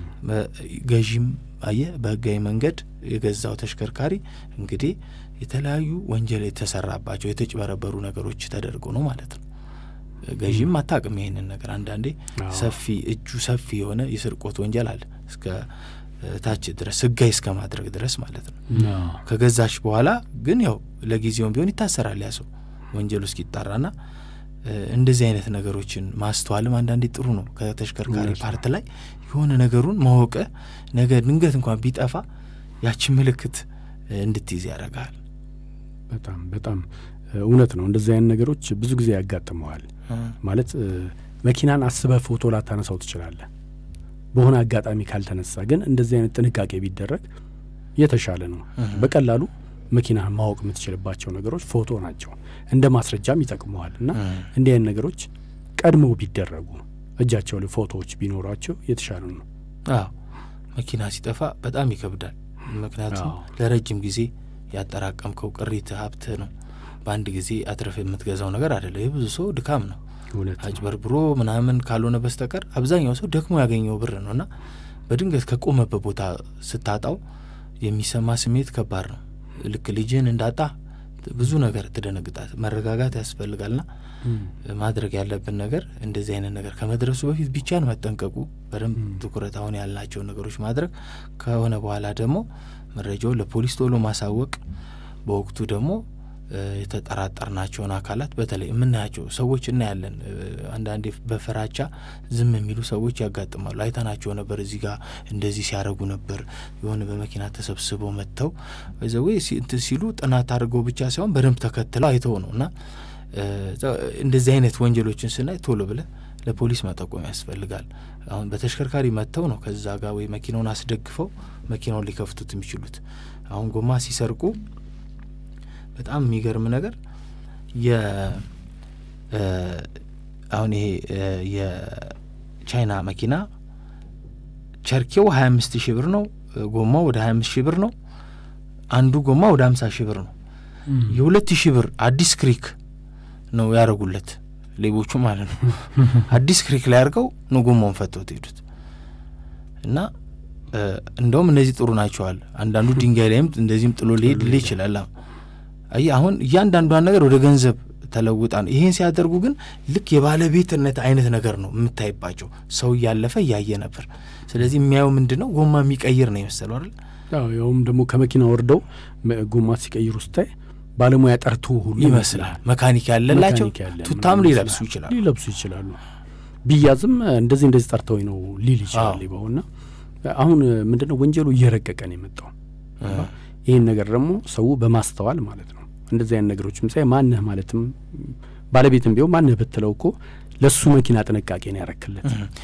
Speaker 3: ገዢም አየ በህጋዊ መንገድ የገዛው ተሽከርካሪ እንግዲህ የተለያዩ ወንጀል የተሰራባቸው የተጭበረበሩ ነገሮች ተደርጎ ነው ማለት ነው። ገዢም አታውቅም ይሄንን ነገር። አንዳንዴ ሰፊ እጁ ሰፊ የሆነ የስርቆት ወንጀል አለ እስከ ታች ድረስ ህጋዊ እስከ ማድረግ ድረስ ማለት ነው። ከገዛች በኋላ ግን ያው ለጊዜውም ቢሆን ይታሰራል ያ ሰው ወንጀሉ እስኪጣራና እንደዚህ አይነት ነገሮችን ማስተዋልም አንዳንዴ ጥሩ ነው። ከተሽከርካሪ ፓርት ላይ የሆነ ነገሩን ማወቀ ነገ ድንገት እንኳን ቢጠፋ ያችን ምልክት እንድትይዝ ያደርጋል።
Speaker 2: በጣም በጣም እውነት ነው። እንደዚህ አይነት ነገሮች ብዙ ጊዜ ያጋጥመዋል። ማለት መኪናን አስበህ ፎቶ ላታነሳው ትችላለህ። በሆነ አጋጣሚ ካልተነሳ ግን እንደዚህ አይነት ጥንቃቄ ቢደረግ የተሻለ ነው። በቀላሉ መኪናህን ማወቅ የምትችልባቸው ነገሮች ፎቶ ናቸው። እንደ ማስረጃም ይጠቅመዋል እና እንዲህ አይነት ነገሮች ቀድመው ቢደረጉ እጃቸው ላይ ፎቶዎች ቢኖሯቸው የተሻለ ነው።
Speaker 3: አዎ መኪና ሲጠፋ በጣም ይከብዳል። ምክንያቱም ለረጅም ጊዜ ያጠራቀምከው ቅሪት ሀብት ነው። በአንድ ጊዜ አትረፍ የምትገዛው ነገር አይደለም። የብዙ ሰው ድካም ነው። አጭበርብሮ ምናምን ካልሆነ በስተቀር አብዛኛው ሰው ደክሞ ያገኘው ብር ነው እና በድንገት ከቆመበት ቦታ ስታጣው የሚሰማ ስሜት ከባድ ነው። ልክ ልጅህን እንዳጣ ብዙ ነገር ትደነግጣት። መረጋጋት ያስፈልጋልና ማድረግ ያለብን ነገር እንደዚህ አይነት ነገር ከመድረሱ በፊት ብቻን መጠንቀቁ፣ በደንብ ትኩረት አሁን ያልናቸውን ነገሮች ማድረግ ከሆነ በኋላ ደግሞ መረጃውን ለፖሊስ ቶሎ ማሳወቅ፣ በወቅቱ ደግሞ የተጠራጠርናቸውን አካላት በተለይ የምናያቸው ሰዎች እናያለን። አንዳንዴ በፍራቻ ዝም የሚሉ ሰዎች ያጋጥማሉ። አይተናቸው ነበር፣ እዚህ ጋር እንደዚህ ሲያደርጉ ነበር። የሆነ በመኪና ተሰብስበው መጥተው ዘዌ እንትን ሲሉ ጥናት አድርገው ብቻ ሳይሆን በደንብ ተከትለው አይተው ነው እና እንደዚህ አይነት ወንጀሎችን ስናይ ቶሎ ብለ ለፖሊስ መጠቆም ያስፈልጋል። አሁን በተሽከርካሪ መጥተው ነው ከዛ ጋር ወይ መኪናውን አስደግፈው መኪናውን ሊከፍቱት የሚችሉት። አሁን ጎማ ሲሰርቁ በጣም የሚገርም ነገር የ አሁን ይሄ የቻይና መኪና ቸርኬው ሀያ አምስት ሺህ ብር ነው። ጎማው ወደ ሀያ አምስት ሺህ ብር ነው። አንዱ ጎማ ወደ ሀምሳ ሺህ ብር ነው። የሁለት ሺህ ብር አዲስ ክሪክ ነው ያደረጉለት ሌቦቹ ማለት ነው። አዲስ ክሪክ ላይ አድርገው ነው ጎማውን ፈተው ሄዱት እና እንደውም እነዚህ ጥሩ ናቸዋል። አንዳንዱ ድንጋይ ላይም እንደዚህም ጥሎ ሊሄድ ል ይችላል። አይ አሁን እያንዳንዷን ነገር ወደ ገንዘብ ተለውጣ ነው። ይሄን ሲያደርጉ ግን ልክ የባለቤትነት አይነት ነገር ነው የምታይባቸው። ሰው እያለፈ እያየ ነበር። ስለዚህ የሚያየው ምንድን ነው? ጎማ የሚቀይር ነው የመሰለው አይደል?
Speaker 2: ያውም ደግሞ ከመኪና ወርደው ጎማ ሲቀይሩ ስታይ ባለሙያ ጠርቶ ሁሉ
Speaker 3: ይመስላል። መካኒክ ያለላቸው ቱታም ሊለብሱ ይችላሉ
Speaker 2: ሊለብሱ ይችላሉ። ቢያዝም እንደዚህ እንደዚህ ጠርተውኝ ነው ሊል ይችላል ሌባውና አሁን ምንድነው ወንጀሉ እየረቀቀ ነው የመጣው። ይህን ነገር ደግሞ ሰው በማስተዋል ማለት ነው እንደዚህ አይነት ነገሮች ምሳሌ ማንህ ማለትም ባለቤትም ቢሆን ማንህ ብትለው እኮ ለሱ መኪና ጥንቃቄ ነው ያረክለት።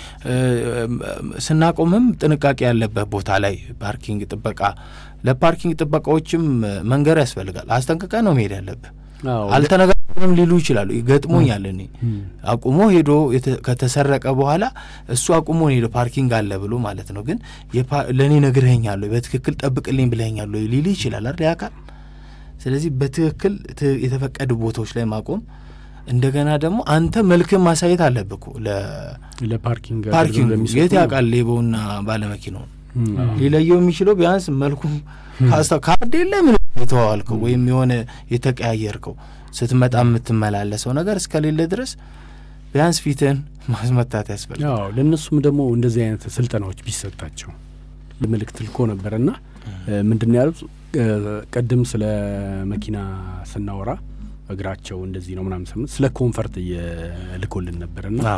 Speaker 3: ስናቆምም ጥንቃቄ ያለበት ቦታ ላይ ፓርኪንግ ጥበቃ፣ ለፓርኪንግ ጥበቃዎችም መንገር ያስፈልጋል። አስጠንቅቀ ነው መሄድ ያለብህ። አልተነጋገርም ሊሉ ይችላሉ። ገጥሞኛል። እኔ አቁሞ ሄዶ ከተሰረቀ በኋላ እሱ አቁሞ ሄዶ ፓርኪንግ አለ ብሎ ማለት ነው። ግን ለእኔ ነግረኸኛል ወይ በትክክል ጠብቅልኝ ብለኸኛል ወይ ሊል ይችላል አይደል ያካል። ስለዚህ በትክክል የተፈቀዱ ቦታዎች ላይ ማቆም እንደገና ደግሞ አንተ መልክን ማሳየት አለብህ እኮ
Speaker 2: ለፓርኪንግ
Speaker 3: ፓርኪንግ የት ያውቃል ሌባውና ባለመኪናውን ሊለየው የሚችለው ቢያንስ መልኩ ካርድ የለ ምን የተዋዋልከው ወይም የሆነ የተቀያየርከው ስትመጣ የምትመላለሰው ነገር እስከሌለ ድረስ ቢያንስ ፊትህን ማስመታት ያስፈልጋል።
Speaker 2: ለእነሱም ደግሞ እንደዚህ አይነት ስልጠናዎች ቢሰጣቸው ምልክት ልኮ ነበርና ምንድን ነው ያሉት? ቅድም ስለ መኪና ስናወራ እግራቸው እንደዚህ ነው ምናምን ስምት ስለ ኮንፈርት እየልኮልን ነበርና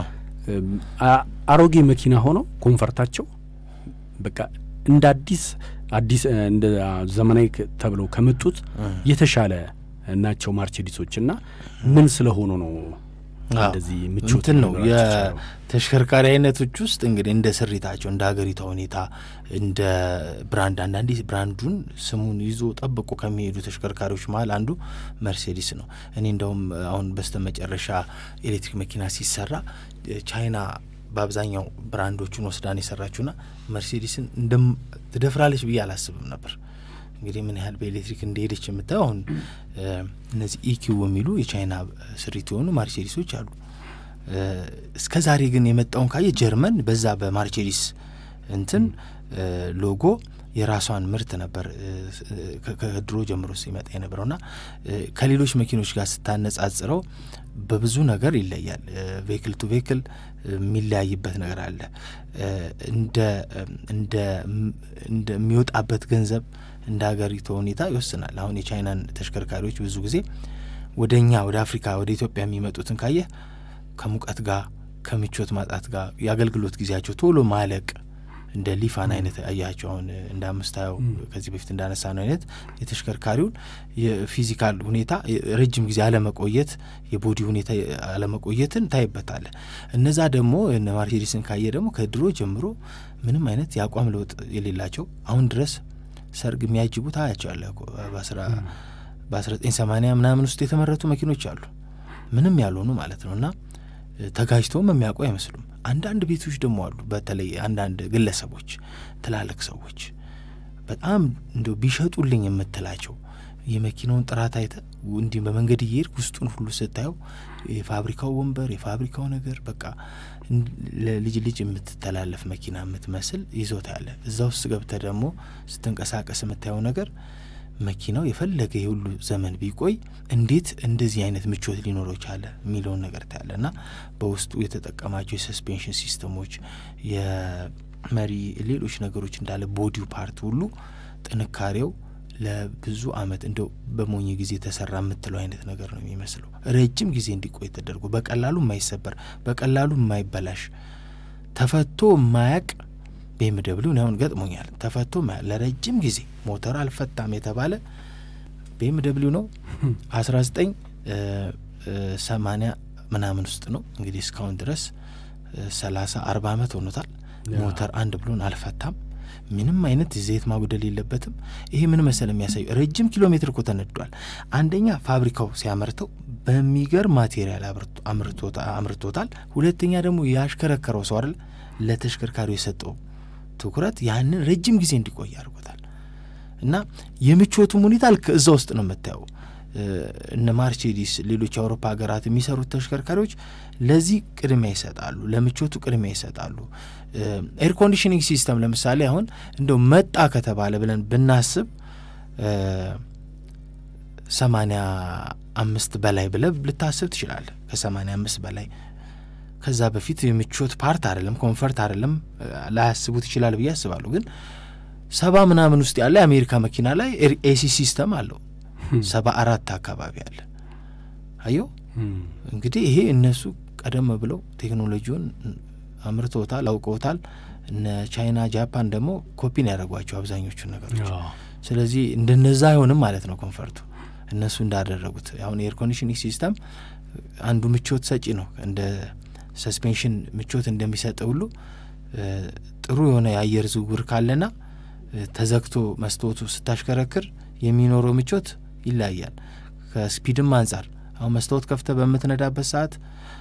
Speaker 2: አሮጌ መኪና ሆነው ኮንፈርታቸው በቃ እንደ አዲስ አዲስ እንደ ዘመናዊ ተብለው ከመጡት የተሻለ ናቸው ማርቼዲሶች እና ምን ስለሆኑ ነው እንደዚህ ምቾት
Speaker 3: እንትን ነው የተሽከርካሪ አይነቶች ውስጥ እንግዲህ እንደ ስሪታቸው እንደ ሀገሪቷ ሁኔታ እንደ ብራንድ አንዳንዴ ብራንዱን ስሙን ይዞ ጠብቆ ከሚሄዱ ተሽከርካሪዎች መሀል አንዱ መርሴዲስ ነው። እኔ እንደውም አሁን በስተ መጨረሻ ኤሌክትሪክ መኪና ሲሰራ ቻይና በአብዛኛው ብራንዶቹን ወስዳን የሰራችውና መርሴዲስን እንደም ትደፍራለች ብዬ አላስብም ነበር። እንግዲህ ምን ያህል በኤሌክትሪክ እንደሄደች የምታየው አሁን እነዚህ ኢኪው የሚሉ የቻይና ስሪት የሆኑ ማርቼዲሶች አሉ። እስከ ዛሬ ግን የመጣውን ካየ ጀርመን በዛ በማርቼዲስ እንትን ሎጎ የራሷን ምርት ነበር ከድሮ ጀምሮ ሲመጣ የነበረውና ከሌሎች መኪኖች ጋር ስታነጻጽረው በብዙ ነገር ይለያል። ቬክል ቱ ቬክል የሚለያይበት ነገር አለ። እንደሚወጣበት ገንዘብ እንደ ሀገሪቱ ሁኔታ ይወስናል። አሁን የቻይናን ተሽከርካሪዎች ብዙ ጊዜ ወደ እኛ ወደ አፍሪካ ወደ ኢትዮጵያ የሚመጡትን ካየህ ከሙቀት ጋር ከምቾት ማጣት ጋር የአገልግሎት ጊዜያቸው ቶሎ ማለቅ እንደ ሊፋን አይነት አያቸው አሁን እንደ አምስታየው ከዚህ በፊት እንዳነሳ ነው አይነት የተሽከርካሪውን የፊዚካል ሁኔታ ረጅም ጊዜ አለመቆየት የቦዲ ሁኔታ አለመቆየትን ታይበታለ። እነዛ ደግሞ እነ ማርሴዲስን ካየ ደግሞ ከድሮ ጀምሮ ምንም አይነት የአቋም ለውጥ የሌላቸው አሁን ድረስ ሰርግ የሚያጅቡት አያቸዋለ በአስራ ዘጠኝ ሰማኒያ ምናምን ውስጥ የተመረቱ መኪኖች አሉ ምንም ያልሆኑ ማለት ነው እና ተጋጅተውም የሚያውቁ አይመስሉም። አንዳንድ ቤቶች ደግሞ አሉ። በተለይ አንዳንድ ግለሰቦች፣ ትላልቅ ሰዎች በጣም እንደ ቢሸጡልኝ የምትላቸው የመኪናውን ጥራት አይተ እንዲህ በመንገድ እየሄድክ ውስጡን ሁሉ ስታየው የፋብሪካው ወንበር፣ የፋብሪካው ነገር በቃ ለልጅ ልጅ የምትተላለፍ መኪና የምትመስል ይዞታ ያለ እዛ ውስጥ ገብተ ደግሞ ስትንቀሳቀስ የምታየው ነገር መኪናው የፈለገ የሁሉ ዘመን ቢቆይ እንዴት እንደዚህ አይነት ምቾት ሊኖረው ቻለ የሚለውን ነገር ታያለ እና በውስጡ የተጠቀማቸው የሰስፔንሽን ሲስተሞች፣ የመሪ ሌሎች ነገሮች እንዳለ ቦዲው ፓርት ሁሉ ጥንካሬው ለብዙ አመት እንደው በሞኝ ጊዜ ተሰራ የምትለው አይነት ነገር ነው የሚመስለው። ረጅም ጊዜ እንዲቆይ ተደርጎ በቀላሉ የማይሰበር በቀላሉ የማይበላሽ ተፈቶ የማያቅ ቤምደብሊው አሁን ገጥሞኛል። ተፈቶ ለረጅም ጊዜ ሞተር አልፈታም የተባለ ቤምደብሊው ነው አስራ ዘጠኝ ሰማኒያ ምናምን ውስጥ ነው እንግዲህ እስካሁን ድረስ ሰላሳ አርባ አመት ሆኖታል። ሞተር አንድ ብሎን አልፈታም። ምንም አይነት ዘይት ማጉደል የለበትም። ይሄ ምን መሰል የሚያሳዩ ረጅም ኪሎ ሜትር እኮ ተነዷል። አንደኛ ፋብሪካው ሲያመርተው በሚገርም ማቴሪያል አምርቶታል። ሁለተኛ ደግሞ ያሽከረከረው ሰው አይደል ለተሽከርካሪው የሰጠው ትኩረት ያንን ረጅም ጊዜ እንዲቆይ አድርጎታል። እና የምቾቱም ሁኔታ ልክ እዛ ውስጥ ነው የምታየው። እነ ማርቼዲስ፣ ሌሎች የአውሮፓ ሀገራት የሚሰሩት ተሽከርካሪዎች ለዚህ ቅድሚያ ይሰጣሉ፣ ለምቾቱ ቅድሚያ ይሰጣሉ። ኤር ኮንዲሽኒንግ ሲስተም ለምሳሌ አሁን እንደው መጣ ከተባለ ብለን ብናስብ ሰማኒያ አምስት በላይ ብለ ልታስብ ትችላለህ። ከሰማኒያ አምስት በላይ ከዛ በፊት የምቾት ፓርት አይደለም ኮንፈርት አይደለም ላያስቡት ይችላል ብዬ አስባለሁ። ግን ሰባ ምናምን ውስጥ ያለ የአሜሪካ መኪና ላይ ኤሲ ሲስተም አለው ሰባ አራት አካባቢ አለ። አየው እንግዲህ ይሄ እነሱ ቀደም ብለው ቴክኖሎጂውን አምርተውታል፣ አውቀውታል። እነ ቻይና፣ ጃፓን ደግሞ ኮፒን ያደረጓቸው አብዛኞቹን ነገሮች። ስለዚህ እንደነዛ አይሆንም ማለት ነው ኮንፈርቱ እነሱ እንዳደረጉት። አሁን የኤር ኮንዲሽኒንግ ሲስተም አንዱ ምቾት ሰጪ ነው እንደ ሰስፔንሽን ምቾት እንደሚሰጥ ሁሉ ጥሩ የሆነ የአየር ዝውውር ካለና ተዘግቶ መስታወቱ ስታሽከረክር የሚኖረው ምቾት ይለያያል። ከስፒድም አንጻር አሁን መስታወት ከፍተ በምትነዳበት ሰዓት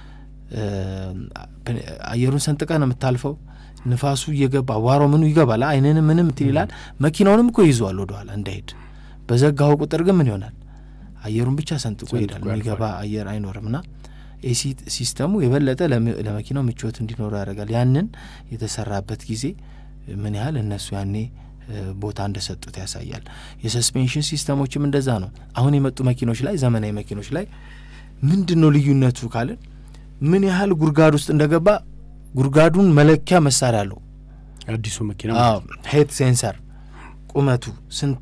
Speaker 3: አየሩን ሰንጥቀ ነው የምታልፈው። ንፋሱ እየገባ አቧሮ ምኑ ይገባል። አይንንም ምንም እንትን ይላል። መኪናውንም እኮ ይዟል ወደኋላ እንዳይሄድ። በዘጋው ቁጥር ግን ምን ይሆናል? አየሩን ብቻ ሰንጥቆ ይሄዳል። የሚገባ አየር አይኖርም ና ኤሲ ሲስተሙ የበለጠ ለመኪናው ምቾት እንዲኖረው ያደርጋል። ያንን የተሰራበት ጊዜ ምን ያህል እነሱ ያኔ ቦታ እንደሰጡት ያሳያል። የሰስፔንሽን ሲስተሞችም እንደዛ ነው። አሁን የመጡ መኪኖች ላይ ዘመናዊ መኪኖች ላይ ምንድን ነው ልዩነቱ ካልን ምን ያህል ጉድጓድ ውስጥ እንደገባ ጉድጓዱን መለኪያ መሳሪያ አለው
Speaker 2: አዲሱ መኪና
Speaker 3: ሄድ ሴንሰር ቁመቱ ስንት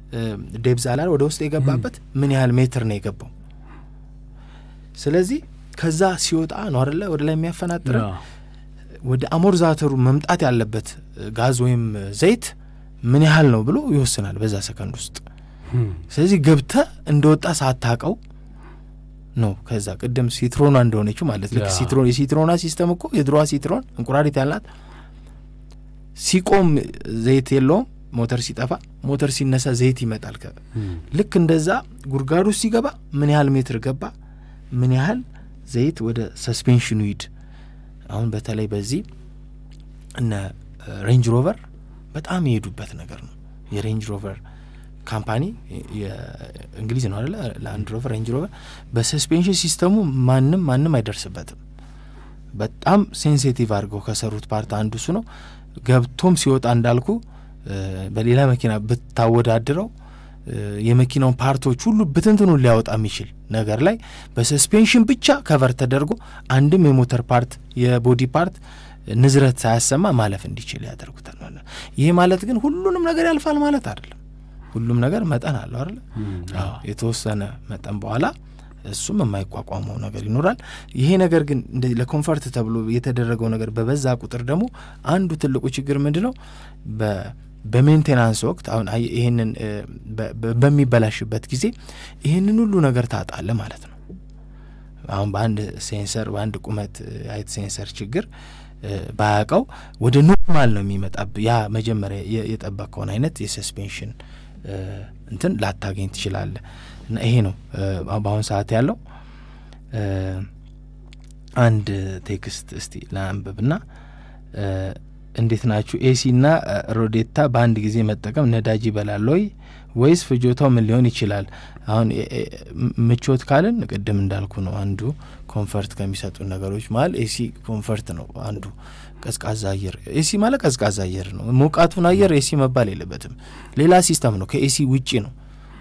Speaker 3: ዴብዝ አላል ወደ ውስጥ የገባበት ምን ያህል ሜትር ነው የገባው ስለዚህ ከዛ ሲወጣ ነው አደለ ወደ ላይ የሚያፈናጥረ ወደ አሞርዛተሩ መምጣት ያለበት ጋዝ ወይም ዘይት ምን ያህል ነው ብሎ ይወስናል በዛ ሰከንድ ውስጥ። ስለዚህ ገብተ እንደወጣ ሳታቀው ነው ከዛ ቅድም ሲትሮኗ እንደሆነችው ማለት ልክ ሲትሮን የሲትሮኗ ሲስተም እኮ የድሮዋ ሲትሮን እንቁራሪት ያላት ሲቆም ዘይት የለውም ሞተር ሲጠፋ፣ ሞተር ሲነሳ ዘይት ይመጣል። ልክ እንደዛ ጉድጓዱ ሲገባ ምን ያህል ሜትር ገባ፣ ምን ያህል ዘይት ወደ ሰስፔንሽኑ ሂድ። አሁን በተለይ በዚህ እነ ሬንጅ ሮቨር በጣም የሄዱበት ነገር ነው። የሬንጅ ሮቨር ካምፓኒ የእንግሊዝ ነው አደለ? ላንድ ሮቨር ሬንጅ ሮቨር በሰስፔንሽን ሲስተሙ ማንም ማንም አይደርስበትም። በጣም ሴንሲቲቭ አድርገው ከሰሩት ፓርት አንዱ እሱ ነው። ገብቶም ሲወጣ እንዳልኩ በሌላ መኪና ብታወዳድረው የመኪናውን ፓርቶች ሁሉ ብትንትኑን ሊያወጣ የሚችል ነገር ላይ በሰስፔንሽን ብቻ ከቨር ተደርጎ አንድም የሞተር ፓርት የቦዲ ፓርት ንዝረት ሳያሰማ ማለፍ እንዲችል ያደርጉታል ማለት ነው። ይህ ማለት ግን ሁሉንም ነገር ያልፋል ማለት አይደለም። ሁሉም ነገር መጠን አለው አይደለ? የተወሰነ መጠን በኋላ እሱም የማይቋቋመው ነገር ይኖራል። ይሄ ነገር ግን እንደዚህ ለኮንፈርት ተብሎ የተደረገው ነገር በበዛ ቁጥር ደግሞ አንዱ ትልቁ ችግር ምንድን ነው? በሜንቴናንስ ወቅት አሁን ይህንን በሚበላሽበት ጊዜ ይህንን ሁሉ ነገር ታጣለ ማለት ነው። አሁን በአንድ ሴንሰር በአንድ ቁመት አይት ሴንሰር ችግር ባያውቀው ወደ ኖርማል ነው የሚመጣብ። ያ መጀመሪያ የጠበቀውን አይነት የሰስፔንሽን እንትን ላታገኝ ትችላለ። እና ይሄ ነው በአሁን ሰዓት ያለው። አንድ ቴክስት እስቲ ለአንብብና እንዴት ናችሁ? ኤሲ ና ሮዴታ በአንድ ጊዜ መጠቀም ነዳጅ ይበላል ወይ ወይስ ፍጆታው ምን ሊሆን ይችላል? አሁን ምቾት ካልን ቅድም እንዳልኩ ነው አንዱ ኮንፈርት ከሚሰጡ ነገሮች መሀል ኤሲ ኮንፈርት ነው አንዱ። ቀዝቃዛ አየር ኤሲ ማለት ቀዝቃዛ አየር ነው። ሞቃቱን አየር ኤሲ መባል የለበትም። ሌላ ሲስተም ነው፣ ከኤሲ ውጪ ነው።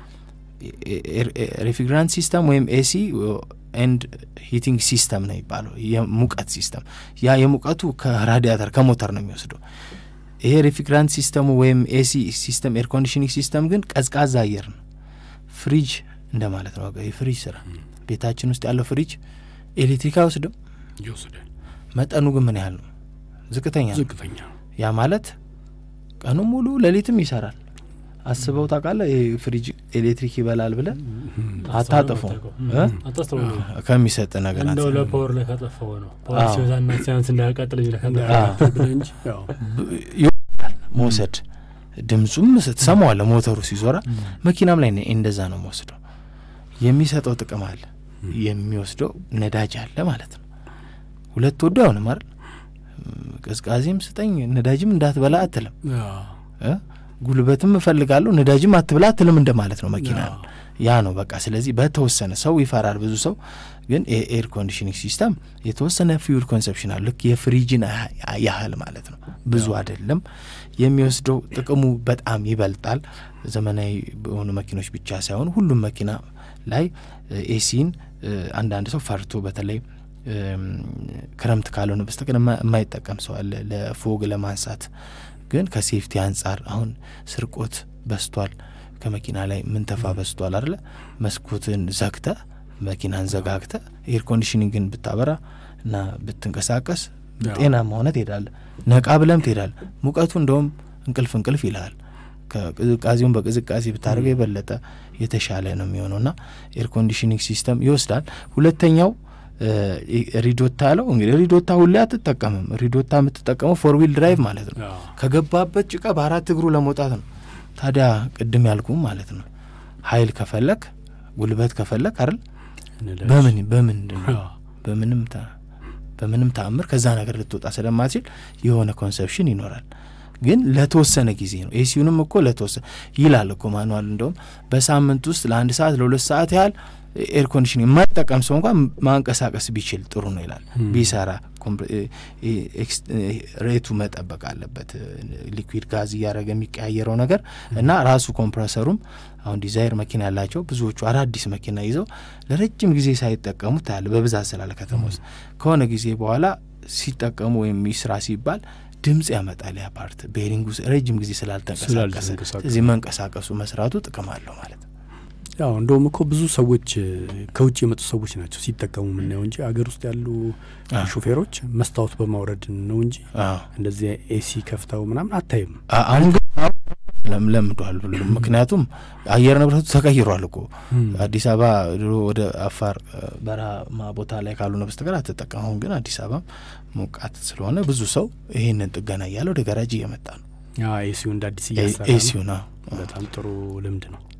Speaker 3: ሬፍሪግራንት ሲስተም ወይም ኤሲ ኤንድ ሂቲንግ ሲስተም ነው የሚባለው የሙቀት ሲስተም። ያ የሙቀቱ ከራዲያተር ከሞተር ነው የሚወስደው። ይሄ ሬፍሪግራንት ሲስተሙ ወይም ኤሲ ሲስተም ኤር ኮንዲሽኒንግ ሲስተም ግን ቀዝቃዛ አየር ነው። ፍሪጅ እንደማለት ነው። የፍሪጅ ስራ ቤታችን ውስጥ ያለው ፍሪጅ ኤሌክትሪክ አይወስድም።
Speaker 2: ይወስዳል።
Speaker 3: መጠኑ ግን ምን ያህል ነው? ዝቅተኛ ነው።
Speaker 2: ዝቅተኛ
Speaker 3: ያ ማለት ቀኑ ሙሉ ሌሊትም ይሰራል። አስበው ታውቃለህ? ይህ ፍሪጅ ኤሌክትሪክ ይበላል ብለን አታጥፈው ከሚሰጥ ነገር
Speaker 1: እንደው ለፓወር ላይ ካጠፋው ነው ፓወር
Speaker 3: አዎ።
Speaker 1: ሲበዛና ሲያንስ እንዳያቃጥል እንጂ
Speaker 2: ብለህ እንጂ ያው
Speaker 3: ይወጣል መውሰድ ድምፁም ስትሰማዋለህ ሞተሩ ሲዞራ መኪናም ላይ እንደዛ ነው መወስደው የሚሰጠው ጥቅም አለ የሚወስደው ነዳጅ አለ ማለት ነው ሁለት ወዶ አይሆንም አይደል ቅዝቃዜም ስጠኝ ነዳጅም እንዳትበላ አትልም እ? ጉልበትም እፈልጋለሁ ነዳጅም አትብላ አትልም እንደማለት ነው መኪና
Speaker 2: አዎ።
Speaker 3: ያ ነው በቃ ስለዚህ በተወሰነ ሰው ይፈራል ብዙ ሰው ግን የኤር ኮንዲሽኒንግ ሲስተም የተወሰነ ፊውል ኮንሰፕሽን አለ ልክ የፍሪጅን ያህ- ያህል ማለት ነው ብዙ አይደለም የሚወስደው ጥቅሙ በጣም ይበልጣል ዘመናዊ በሆኑ መኪኖች ብቻ ሳይሆን ሁሉም መኪና ላይ ኤሲን አንዳንድ ሰው ፈርቶ በተለይ እም፣ ክረምት ካልሆነ በስተቀር የማ- የማይጠቀም ሰው አለ ለፎግ ለማንሳት ግን ከሴፍቲ አንጻር አሁን ስርቆት በስቷል ከመኪና ላይ ምንተፋ በስቷል አለ መስኮትን ዘግተ መኪናን ዘጋግተ ኤር ኮንዲሽኒንግን ብታበራ እና ብትንቀሳቀስ
Speaker 2: ያው።
Speaker 3: ጤናማ ሆነ ትሄዳለ ነቃ ብለም ትሄዳል ሙቀቱ እንደውም እንቅልፍ እንቅልፍ ይልሃል ከቅዝቃዜውን በቅዝቃዜ ብታደርገው የበለጠ የተሻለ ነው የሚሆነው ና ኤር ኮንዲሽኒንግ ሲስተም ይወስዳል ሁለተኛው እ፣ ሪዶታ ያለው እንግዲህ ሪዶታ ሁሌ አትጠቀምም ሪዶታ የምትጠቀመው ፎር ዊል ድራይቭ ማለት ነው
Speaker 2: ያው
Speaker 3: ከገባበት ጭቃ በአራት እግሩ ለመውጣት ነው ታዲያ ቅድም ያልኩም ማለት ነው ሀይል ከፈለክ ጉልበት ከፈለክ አይደል
Speaker 2: ነዳጅ።
Speaker 3: በምን በምንድን ነው
Speaker 2: ያው
Speaker 3: በምንም ታ በምንም ተአምር ከዛ ነገር ልትወጣ ስለማትችል የሆነ ኮንሰፕሽን ይኖራል ግን ለተወሰነ ጊዜ ነው ኤሲዩንም እኮ ለተወሰነ ይላል እኮ ማኑዋል እንደውም በሳምንት ውስጥ ለአንድ ሰዓት ለሁለት ሰዓት ያህል ኤር ኮንዲሽን የማይጠቀም ሰው እንኳን ማንቀሳቀስ ቢችል ጥሩ ነው ይላል
Speaker 2: Hmm.
Speaker 3: ቢሰራ ኮምፕ- እ- እ- ኤክስ- እ- ሬቱ መጠበቅ አለበት ሊኩዊድ ጋዝ እያደረገ የሚቀያየረው ነገር እና ራሱ ኮምፕረሰሩም አሁን ዲዛይር መኪና ያላቸው ብዙዎቹ አዳዲስ መኪና ይዘው ለረጅም ጊዜ ሳይጠቀሙ ታያለ በብዛት ስላለ ከተማ ውስጥ ከሆነ ጊዜ በኋላ ሲጠቀሙ ወይም ይስራ ሲባል ድምጽ ያመጣል ያ ፓርት ቤሪንጉ ረጅም ጊዜ ስላልተንቀሳቀሰ
Speaker 2: ስላልተንቀሳቀሰ።
Speaker 3: ስለዚህ መንቀሳቀሱ መስራቱ ጥቅም አለው ማለት ነው
Speaker 2: ያው እንደውም እኮ ብዙ ሰዎች ከውጭ የመጡ ሰዎች ናቸው ሲጠቀሙ የምናየው እንጂ አገር ውስጥ ያሉ ሹፌሮች መስታወት በማውረድ ነው እንጂ እንደዚህ ኤሲ ከፍተው ምናምን አታይም።
Speaker 3: አሁን ግን ለምዷል ብሎ ምክንያቱም አየር ንብረቱ ተቀይሯል እኮ አዲስ አበባ ድሮ ወደ አፋር በረሃማ ቦታ ላይ ካልሆነ በስተቀር አትጠቀም። አሁን ግን አዲስ አበባ ሞቃት ስለሆነ ብዙ ሰው ይህንን ጥገና እያለ ወደ ጋራጅ እየመጣ ነው።
Speaker 2: ኤሲው እንደ አዲስ እያሰራ
Speaker 3: ኤሲው ነው።
Speaker 2: በጣም ጥሩ ልምድ ነው።